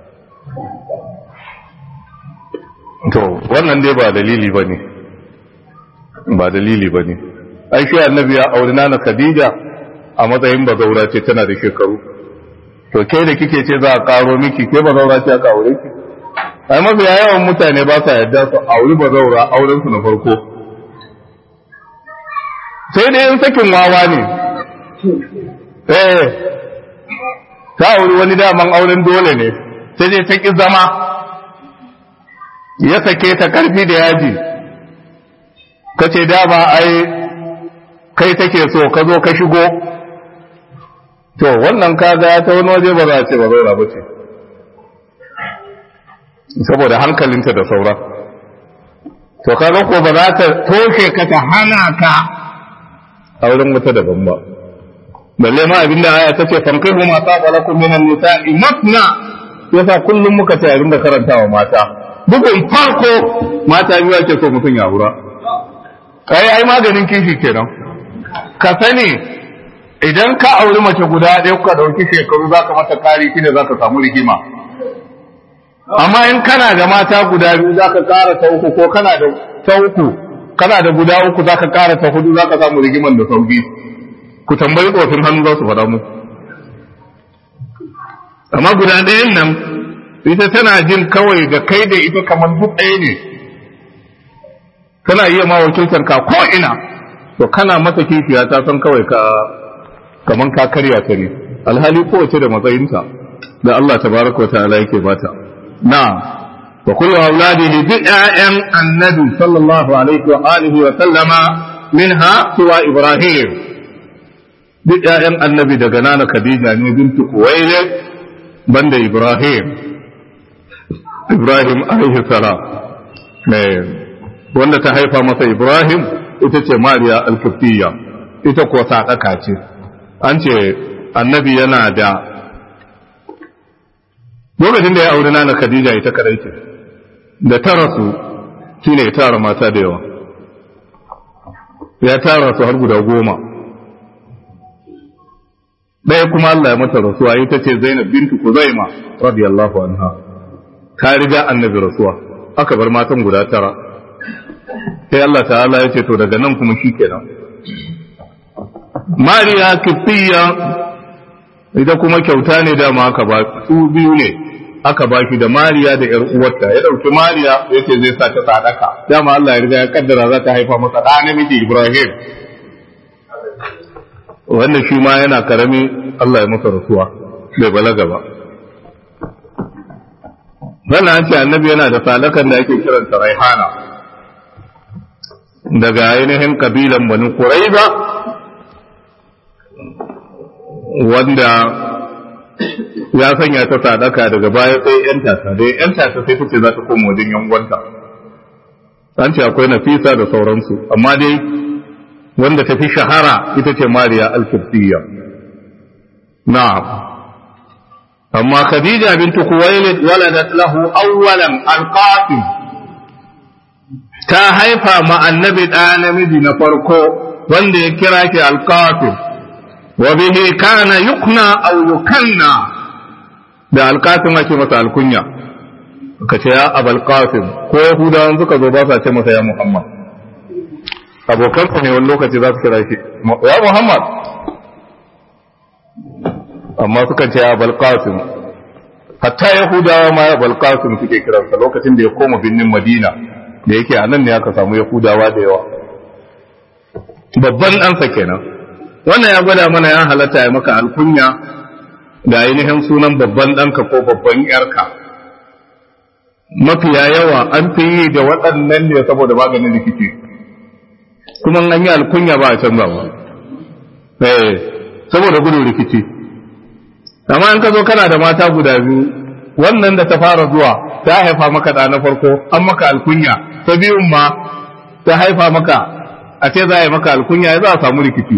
to wannan dai ba dalili ba ne ba dalili ba ne ai shi annabi ya auri nana khadija a matsayin bazaura ce tana da shekaru to ke da kike ce za a karo miki ke bazaura ce aka aure ki ai mafiya yawan mutane ba sa yadda su auri bazaura auren su na farko sai dai in sakin wawa ne eh ta auri wani daman auren dole ne sai dai ta ki zama ya sake ta karfi da yaji ka ce dama ai kai take so ka zo ka shigo to wannan kaga ta wani waje ba za a ce ba zaura ba ce saboda hankalinta da saura to kaga ko ba za ta toshe ka ta hana ka auren wata daban ba balle ma abinda aya ta ce fankihu ma saba lakum minan nisa'i matna yasa kullum muka ce abinda karantawa mata bugun farko mata biyu ake so mutum ya wura kai ai maganin kishi kenan ka sani idan ka auri mace guda ɗaya kuka ɗauki shekaru za ka mata kari shine za ka samu rigima amma in kana da mata guda biyu za ka ƙara ta uku ko kana da ta uku kana da guda uku za ka ƙara ta hudu za ka samu rigiman da sauki ku tambayi tsofin hannu za su faɗa mu amma guda ɗayan nan ita tana jin kawai da kai da ita kamar duk ɗaya ne tana iya ma wakiltar ka ko ina to kana mata kishiya ta san kawai ka kaman ka karya ta ne alhali kowace da matsayinta da Allah tabaraka wa ta'ala yake bata na wa kullu auladihi bi ƴaƴan annabi sallallahu alaihi wa alihi wa sallama minha suwa ibrahim duk ƴaƴan annabi daga nana khadija ne bintu kuwaile banda ibrahim ibrahim alaihi salam wanda ta haifa masa ibrahim ita ce mariya al-kiftiya ita kuwa sadaka ce an ce annabi yana da lokacin da ya auri nana khadija ita kadai ce da ta rasu shine ya tara mata da yawa ya tara su har guda goma ɗaya kuma Allah ya mata rasuwa ita ce Zainab bintu Kuzaima radiyallahu anha ta riga annabi rasuwa aka bar matan guda tara sai Allah ta'ala ya ce to daga nan kuma shikenan Mariya Kiftiya ita kuma kyauta ne dama aka ba su biyu ne aka ba shi da Mariya da ƴar uwarta ya dauki Mariya yace zai sa ta sadaka dama Allah ya riga ya kaddara za ta haifa masa da namiji Ibrahim wannan shi ma yana karami Allah ya masa rasuwa bai balaga ba wannan an ce annabi yana da salakan da ake kiranta raihana daga ainihin kabilan bani Quraiza wanda ya sanya ta sadaka daga baya sai yan tata da yan tata sai ta ce za ta koma wajen yangonta an ce akwai nafisa da sauransu amma dai wanda ta fi shahara ita ce mariya al-kibtiyya na'am amma khadija bint kuwailid waladat lahu awwalan al-qasim ta haifa ma annabi da namiji na farko wanda ya kira shi al-qasim wa bihi kana yukna aw yukanna da alqasim ake masa alkunya ka ce ya abal qasim ko yahudawan suka zo ba sa ce masa ya muhammad abokansa ne wani lokaci za su kira shi ya muhammad amma suka ce ya abal qasim hatta yahudawa ma ya abal qasim suke kiransa lokacin da ya koma binnin madina da yake a nan ne aka samu yahudawa da yawa babban ɗansa kenan wannan ya gwada mana ya halatta ya maka alkunya da ainihin sunan babban ɗanka ko babban yarka mafiya yawa an fi yi da waɗannan ne saboda maganin rikici kuma an yi alkunya ba a canza ba eh saboda gudun rikici amma in ka zo kana da mata guda biyu wannan da ta fara zuwa ta haifa maka da na farko an maka alkunya ta biyun ma ta haifa maka a ce za a yi maka alkunya ya za a samu rikici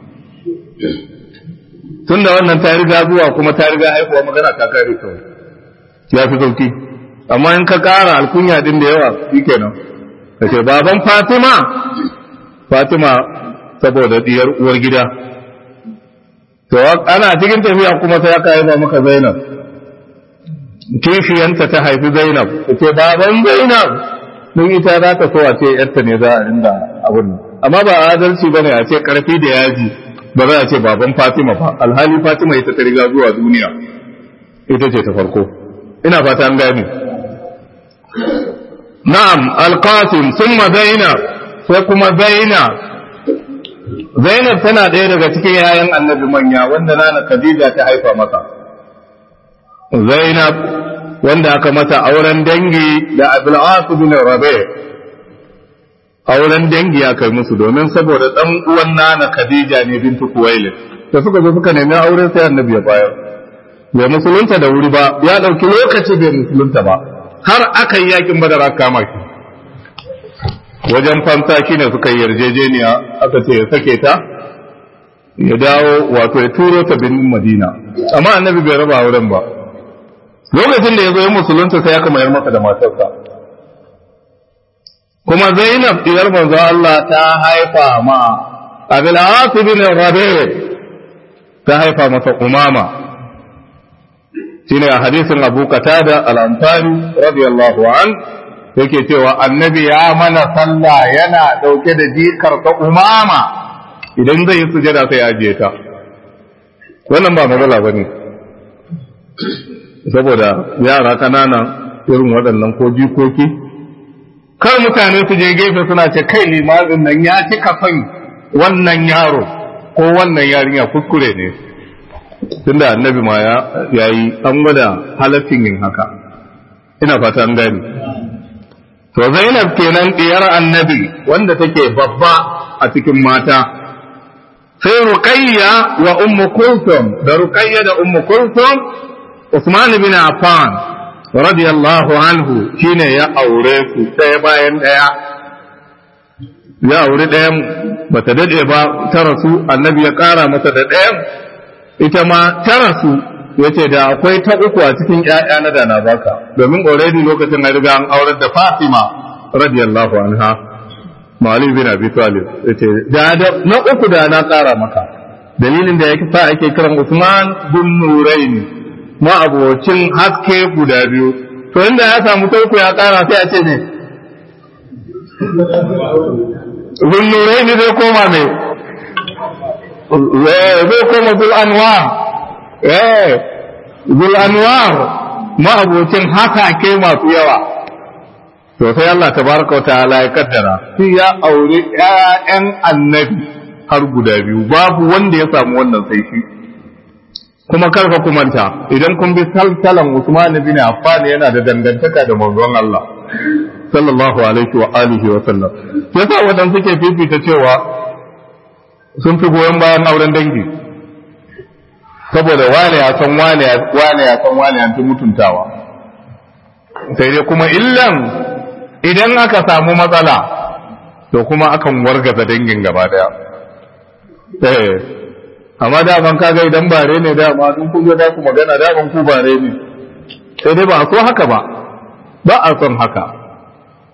tun da wannan ta riga zuwa kuma ta riga haifuwa magana ta kare kawai ya fi sauki amma in ka kara alkunya din da yawa shi kenan ka ce baban fatima fatima saboda diyar uwar gida to ana cikin tafiya kuma sai aka haifa maka zainab kishiyanta ta haifi zainab ta ce baban zainab mun ita za ta so a ce yarta ne za a rinda abin amma ba adalci bane a ce karfi da yaji ba za a ce baban Fatima ba alhali Fatima ita ta riga zuwa duniya ita ce ta farko ina fata an gane na'am alqasim thumma zainab sai kuma zainab zainab tana ɗaya daga cikin yayan annabi manya wanda nana khadija ta haifa masa zainab wanda aka mata auren dangi da abul as bin rabi' auren dangi ya kai musu domin saboda dan uwan nana Khadija ne bintu Kuwailid da suka zo suka nemi aure sai annabi ya bayar bai musulunta da wuri ba ya dauki lokaci bai musulunta ba har aka yi yakin badar aka kama shi wajen fansa shine suka yi yarjejeniya aka ce ya sake ta ya dawo wato ya turo ta birnin Madina amma annabi bai raba auren ba lokacin da ya zo ya musulunta sai aka mayar masa da matarsa kuma Zainab diyar manzo Allah ta haifa ma Abil As bin Rabi ta haifa masa Umama shine a hadisin Abu Qatada al-Ansari radiyallahu an yake cewa annabi ya mana sallah yana dauke da jikar ta Umama idan zai yi sujada sai ya ajiye ta wannan ba matsala bane saboda yara kanana irin waɗannan ko jikoki kar mutane su je gefe suna ce kai limamin nan ya cika son wannan yaro ko wannan yarinya kuskure ne tunda annabi ma ya yi an gwada halaccin yin haka ina fata an gani to zainab kenan diyar annabi wanda take babba a cikin mata sai ruqayya wa ummu kulthum da ruqayya da ummu kulthum usman bin affan radiyallahu anhu shine ya aure su ɗaya bayan ɗaya ya aure ɗayan ba ta daɗe ba ta rasu annabi ya ƙara mata da ɗayan ita ma ta rasu ya ce da akwai ta uku a cikin ‘ya'ya na da na baka domin already lokacin na riga an aurar da fatima radiyallahu anha ma'ali bin abi talib ya ce da na uku da na ƙara maka dalilin da ya sa ake kiran usman bin nuraini ma'abocin haske guda biyu to inda ya samu tarko ya kara sai a ce ne zunnurai ne zai koma mai zai koma zul anwar zul anwar ma'abocin hasake masu yawa to sai Allah tabaraka wa ta'ala ya kaddara shi ya aure ƴaƴan annabi har guda biyu babu wanda ya samu wannan sai shi kuma karfa kumanta idan kun bi salsalan Usman bin Affan yana da dangantaka da manzon Allah sallallahu alaihi wa alihi wa sallam yasa wadan suke fifita cewa sun fi goyon bayan auren dangi saboda wane ya san wane wane ya san wane an fi mutuntawa sai dai kuma illan idan aka samu matsala to kuma akan wargaza dangin gaba daya eh amma daman kaga idan bare ne dama duk kun da ku magana daman ku bare ne sai dai ba a so haka ba ba a son haka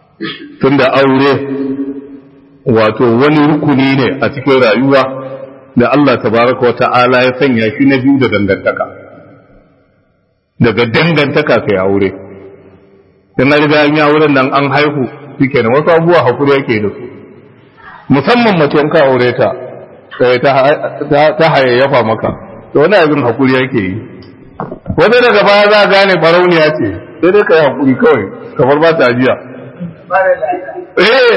tunda aure wato wani rukuni ne a cikin rayuwa da Allah tabaraka wa ta'ala ya sanya shi na biyu da dangantaka daga dangantaka kai aure dan na riga an yi auren nan an haihu shikenan wasu abubuwa hakuri yake da su musamman mace ka aure ta ta hayayyafa maka to wani abin hakuri yake yi wanda daga baya za a gane barauniya ce sai dai ka yi hakuri kawai kamar ba ta ajiya eh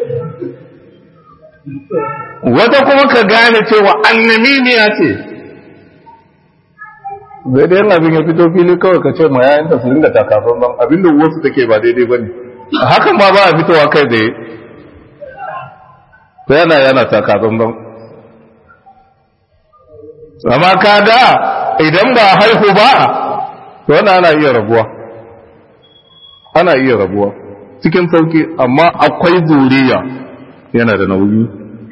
wata kuma ka gane cewa annamimiya ce zai da yin abin ya fito fili kawai ka ce ma yayin ta su dinga takafan ban abin da wasu take ba daidai ba ne hakan ma ba a fitowa kai tsaye to yana yana takafan ban amma ka ga idan ba haihu ba to wannan ana iya rabuwa ana iya rabuwa cikin sauki amma akwai zuriya yana da nauyi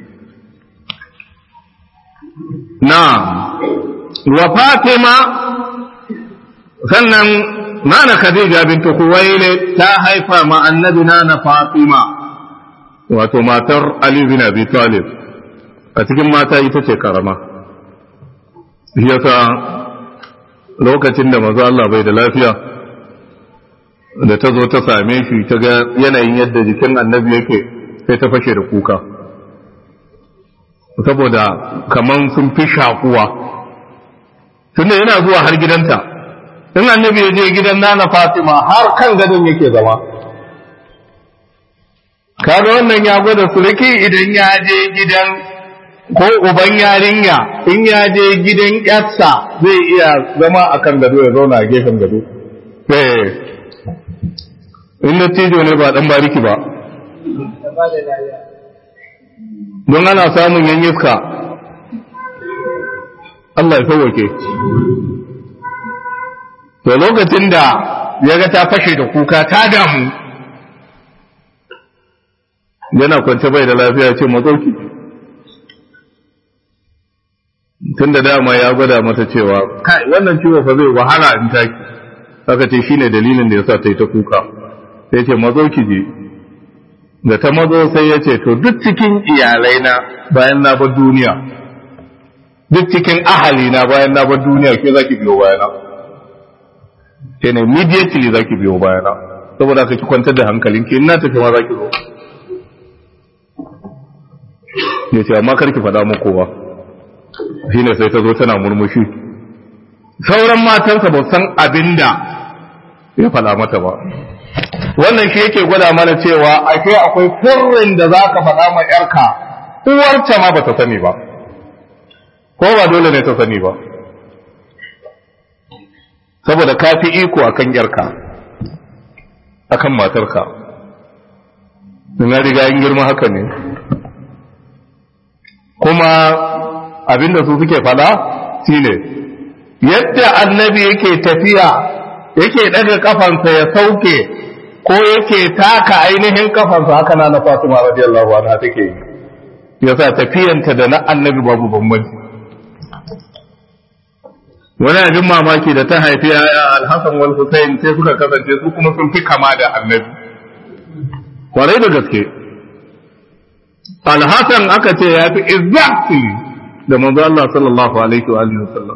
na wa fatima sannan nana khadija bintu kuwaile ta haifa ma annabi nana fatima wato matar ali bin abi talib a cikin mata ita ce karama yasa lokacin da maza Allah bai da lafiya da ta zo ta same shi ta ga yanayin yadda jikin annabi yake sai ta fashe da kuka saboda kaman sun fi shakuwa tunda yana zuwa har gidanta in annabi ya je gidan nana fatima har kan gadon yake zama kaga wannan ya gwada suriki idan ya je gidan ko uban yarinya in ya je gidan yarsa zai iya zama a kan gado ya zauna a gefen gado in dattijo ne ba dan bariki ba don ana samun yan iska Allah ya sauwake to lokacin da ya ga ta fashe da kuka ta damu yana kwance bai da lafiya ce mazauki tun da dama ya gwada mata cewa kai wannan ciwo fa zai wahala in taki aka ce shine dalilin da yasa ta yi ta kuka sai ce mazauki je da ta mazo sai ya ce to duk cikin iyalai na bayan na bar duniya duk cikin ahali na bayan na bar duniya ke zaki biyo bayana ke ne immediately zaki biyo bayana saboda ka ki kwantar da hankalin ki ina tafi ma zaki zo ya ce amma karki faɗa muku ba shine sai ta zo tana murmushi sauran matansa ba san abinda ya faɗa mata ba wannan shi yake gwada mana cewa ake akwai sirrin da za ka faɗa ma ‘yarka uwarta ma ba ta sani ba ko ba dole ne ta sani ba saboda ka fi iko a kan ‘yarka a kan matarka na riga yin girma haka ne kuma abinda su suke faɗa shine yadda annabi yake tafiya yake ɗaga kafansa ya sauke ko yake taka ainihin kafansa haka na na Fatima radiyallahu anha take yi yasa tafiyanta da na annabi babu bambanci wani abin mamaki da ta haifi yaya alhassan wal Hussein sai suka kasance su kuma sun fi kama da annabi kwarai da gaske alhassan aka ce ya fi exactly da manzo Allah sallallahu alaihi wa alihi wasallam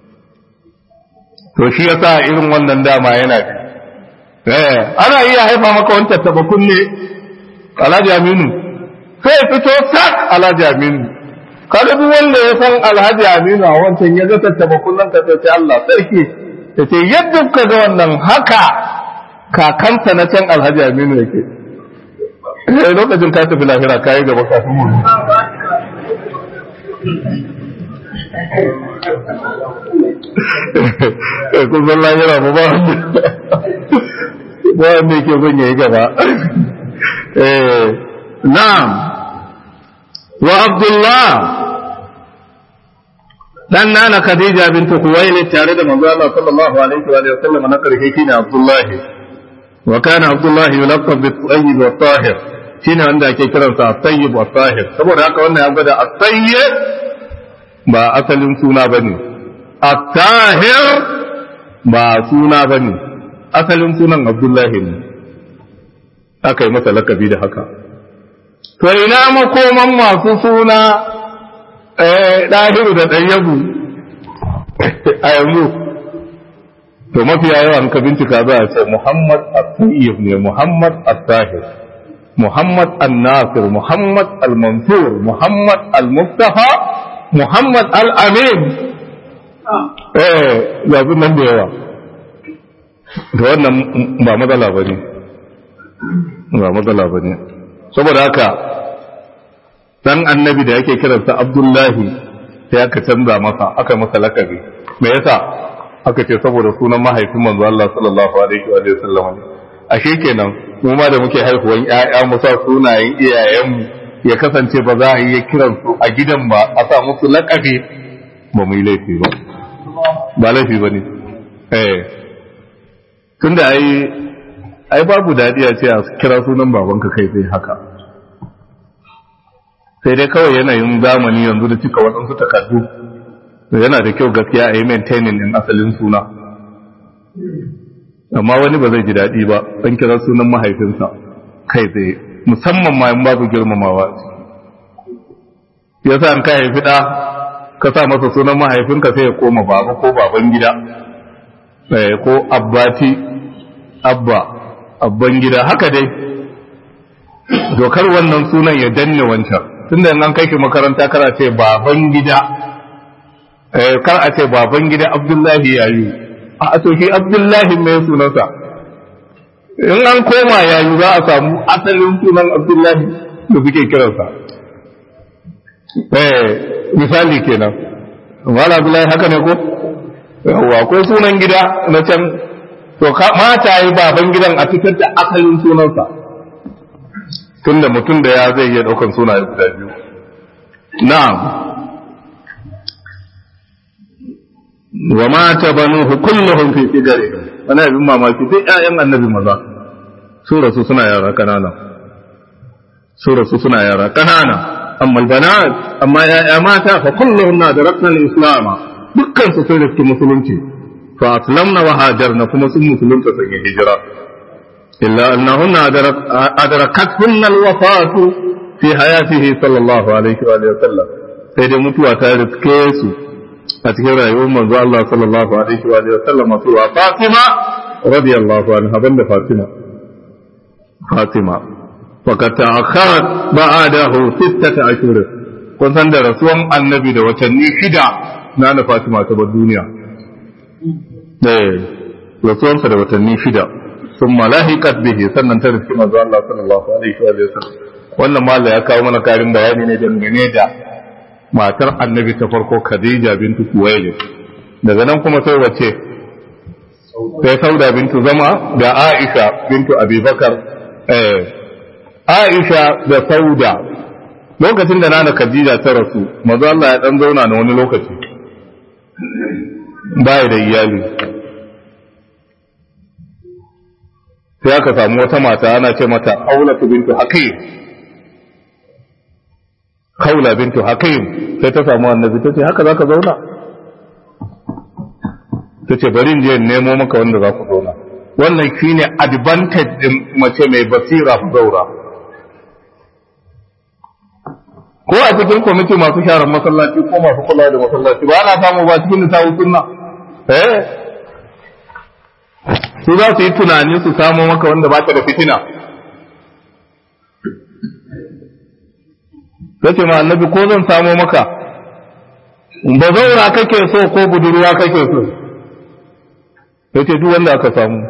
to shi yasa irin wannan dama yana da eh ana iya haifa maka wani tattaba kunne alhaji aminu sai fito sak alhaji aminu kada duk wanda ya san alhaji aminu a wancan ya ga tattaba kunnen ka sai Allah sarki ya ce yadda ka ga wannan haka kakansa na can alhaji aminu yake eh lokacin ka tafi lahira kai gaba kafin mu kun san lahira ba ba ba wanda yake son yayi gaba na'am wa abdullah dan nana khadija bintu khuwailid tare da manzo Allah sallallahu alaihi wa sallam na karshe shine abdullah wa kana abdullah yulaqab bi tayyib wa tahir shine wanda ake kiransa tayyib wa tahir saboda haka wannan ya gwada at-tayyib ba asalin suna bane at-tahir ba suna bane asalin sunan abdullahi ne aka yi masa lakabi da haka to ina makoman masu suna eh ɗahiru da ɗayyabu a yanzu to mafiya yawan ka bincika za a ce Muhammad al-Tayyib ne Muhammad al-Tahir Muhammad al-Nasir Muhammad al-Mansur Muhammad al-Mustafa Muhammad al-Amin eh ga nan da yawa da wannan ba matsala ba ne ba matsala ba ne saboda haka dan annabi da yake kiransa abdullahi sai aka canza masa aka masa lakabi me yasa aka ce saboda sunan mahaifin manzo Allah sallallahu alaihi wa sallam ne ashe kenan mu ma da muke haihuwan ƴaƴa mu sa sunayen iyayenmu ya kasance ba za a yi kiran su a gidan ba a sa musu lakabi ba mu yi laifi ba ba laifi ba ne eh tunda ai ai babu dadi a ce a kira sunan babanka kai sai haka sai dai kawai yanayin zamani yanzu da cika waɗansu takardu yana da kyau gaskiya a yi maintaining din asalin suna amma wani ba zai ji daɗi ba an kira sunan mahaifinsa kai tsaye musamman ma in babu girmamawa ya sa an ka haifi ɗa ka sa masa sunan mahaifinka sai ya koma baba ko baban gida ko abbati abba abban gida haka dai dokar wannan sunan ya danne wancan tunda an kai shi makaranta kar a ce baban gida kar a ce baban gida abdullahi yayi a to shi abdullahi mai sunansa in an koma yayi za a samu asalin sunan abdullahi da suke kiransa eh misali kenan wala abdullahi haka ne ko yawa ko sunan gida na can to mata yi baban gidan a fitar da asalin sunansa tunda mutum da ya zai iya daukan sunaye guda biyu na'am wa mata banuhu kulluhum fi sigarihim wani abin mamaki duk ƴaƴan annabi maza su rasu suna yara kanana su rasu suna yara kanana amma albanat amma ƴaƴa mata fa kulluhum nadrakna al-islam dukkan su sai da musulunci fa aslamna wa hajarna kuma sun musulunta sun yi hijira illa annahunna adrakatuhunna al-wafatu fi hayatihi sallallahu alaihi wa sallam sai dai mutuwa ta riske su a cikin rayuwar manzo Allah sallallahu alaihi wa sallam wato wa Fatima radiyallahu anha banda Fatima Fatima faqad ta'akhkharat ba'dahu sittata ashhur kun san da rasuwan annabi da watanni shida na na Fatima ta bar duniya eh rasuwansa da watanni shida sun malahiqat bihi sannan ta riski manzo Allah sallallahu alaihi wa sallam wannan malla ya kawo mana karin bayani ne dangane da matar annabi ta farko Khadija bintu Kuwailid daga nan kuma sai wace sai Sauda bintu Zama da Aisha bintu Abubakar eh Aisha da Sauda lokacin da nana Khadija ta rasu manzo Allah ya dan zauna na wani lokaci baya da iyali sai aka samu wata mata ana ce mata Aulatu bintu Hakim Khawla bintu Hakim sai ta samu annabi ta ce haka zaka zauna ta ce bari in je in nemo maka wanda za ku zauna wannan shine advantage din mace mai basira ku zaura ko a cikin kwamiti masu sharar masallaci ko masu kula da masallaci ba ana samu ba cikin nisa'u sunna eh su za su yi tunani su samo maka wanda ba ta da fitina ta ce ma annabi ko zan samo maka ba zaura kake so ko budurwa kake so ta ce duk wanda aka samu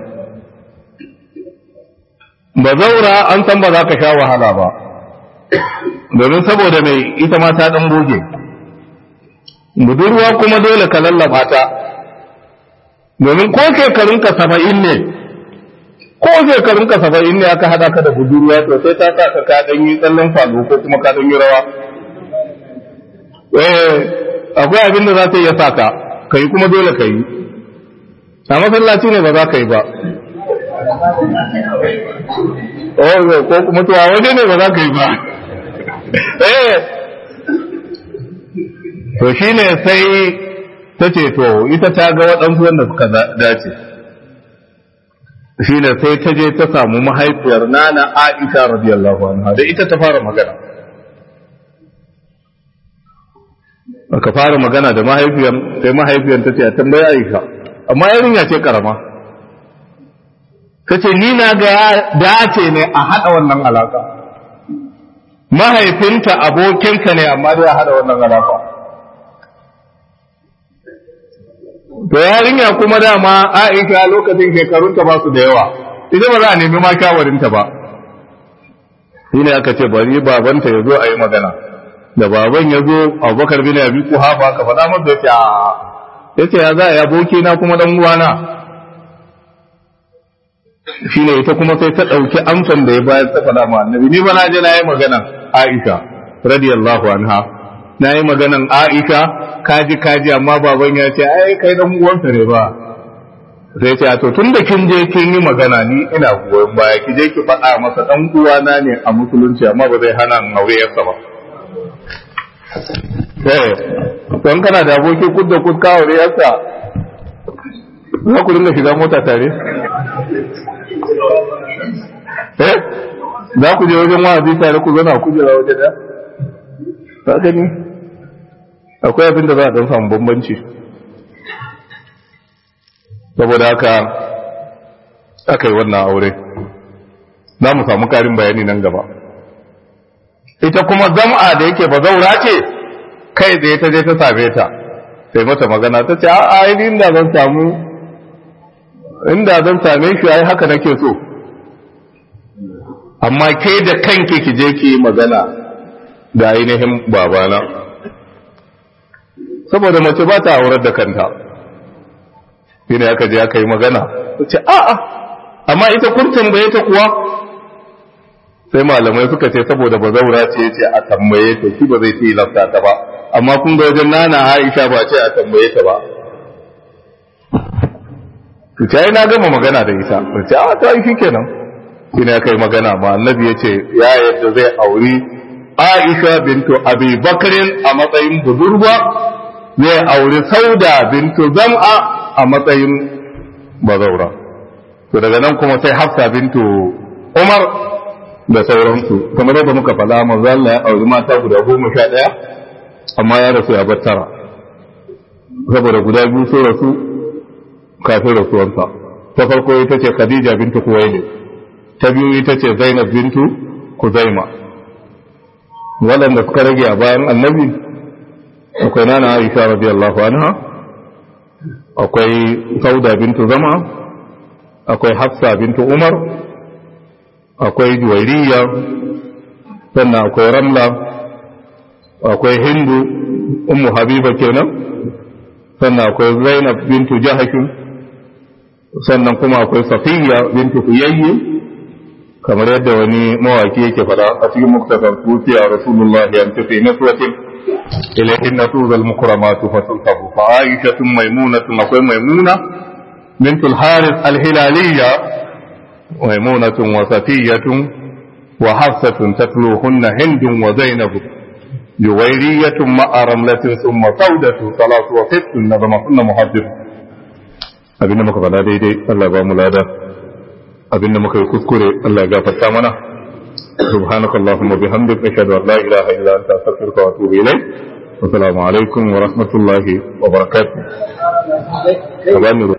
ba zaura an san ba za ka sha wahala ba domin saboda mai ita ma ta dan goge budurwa kuma dole ka lallaba ta domin ko shekarunka saba'in ne ko shekarunka saba'in ne aka hada ka da budurwa to sai ta sa ka ka dan yi tsallan falo ko kuma ka dan yi rawa eh akwai abin da za ta iya sa ka kai kuma dole ka yi a masallaci ne ba za ka yi ba oh ko kuma to a waje ne ba za ka yi ba eh to shine sai ta ce to ita ta ga waɗansu wanda suka dace shine sai ta je ta samu mahaifiyar nana Aisha radiyallahu anha da ita ta fara magana aka fara magana da mahaifiyar sai mahaifiyar ta ce a tambaya Aisha amma yarinya ce karama ta ce ni na ga dace ne a haɗa wannan alaka mahaifinta abokinka ne amma dai a haɗa wannan alaka to yarinya kuma dama Aisha lokacin shekarunta ba su da yawa ita ba za a nemi ma shawarinta ba shi ne aka ce bari babanta ya zo a yi magana da baban ya zo abubakar bin abi kuhafa ka faɗa masa yace a yace ya za a yi aboki na kuma dan uwana shi ne ita kuma sai ta ɗauki amsan da ya bayar ta faɗa ma annabi ni ba na je na yi magana Aisha radiyallahu anha na yi maganan Aisha kaji kaji amma baban ya ce ai kai dan uwansa ne ba sai ce to tun da kin je kin yi magana ni ina goyon baya ki je ki faɗa masa dan uwana ne a musulunci amma ba zai hana in aure yarsa ba eh don kana da aboki kud da kud ka aure yarsa za ku dinga shiga mota tare eh za ku je wajen wa'azi tare ku zana ku jira waje da ka gani akwai abin da za a dan samu bambanci saboda haka aka yi wannan aure za mu samu karin bayani nan gaba ita kuma zam'a da yake ba zaura ce kai da ta je ta same ta sai mata magana ta ce a ai inda zan samu inda zan same shi ai haka nake so amma ke da kanki ki je ki magana da ainihin babana saboda mace ba ta aurar da kanta shine aka je aka yi magana ce a'a amma ita kun tambaye ta kuwa sai malamai suka ce saboda bazaura ce ce a tambaye ta shi ba zai ce lafta ta ba amma kun ga wajen nana Aisha ba ce a tambaye ta ba ta yi na gama magana da ita ce a ta yi shikenan shine aka yi magana ma annabi ya ce ya yadda zai auri Aisha bintu Abi Bakrin a matsayin budurwa zai auri Sauda bintu Zam'a a matsayin bazaura to daga nan kuma sai hafsa bintu umar da sauransu kamar yadda muka faɗa manzo Allah ya auri mata guda goma sha ɗaya amma ya rasu ya bar tara saboda guda biyu sun rasu kafin rasuwarsa ta farko ita ce khadija bintu kuwaili ta biyu ita ce zainab bintu kuzaima waɗanda suka rage a bayan annabi akwai nana aisha radiyallahu anha akwai sauda bintu zama akwai hafsa bintu umar akwai juwairiya sannan akwai ramla akwai hindu ummu habiba kenan sannan akwai zainab bintu jahashin sannan kuma akwai safiya bintu huyayyi kamar yadda wani mawaki yake fada a cikin muktasar tufiya rasulullahi an tafi nasratin إليهن توذى المكرمات فتلقب فعائشة ميمونة أقوى ميمونة بنت الحارث الهلالية ميمونة وصفية وحفصة تتلوهن هند وزينب جويرية مع رملة ثم سودة ثلاث وست نظمهن محدث abinda muka faɗa daidai Allah ba mu lada abinda muka yi kuskure Allah ya gafarta mana سبحانك اللهم وبحمدك أشهد أن لا إله إلا أنت أستغفرك وأتوب إليك والسلام عليكم ورحمة الله وبركاته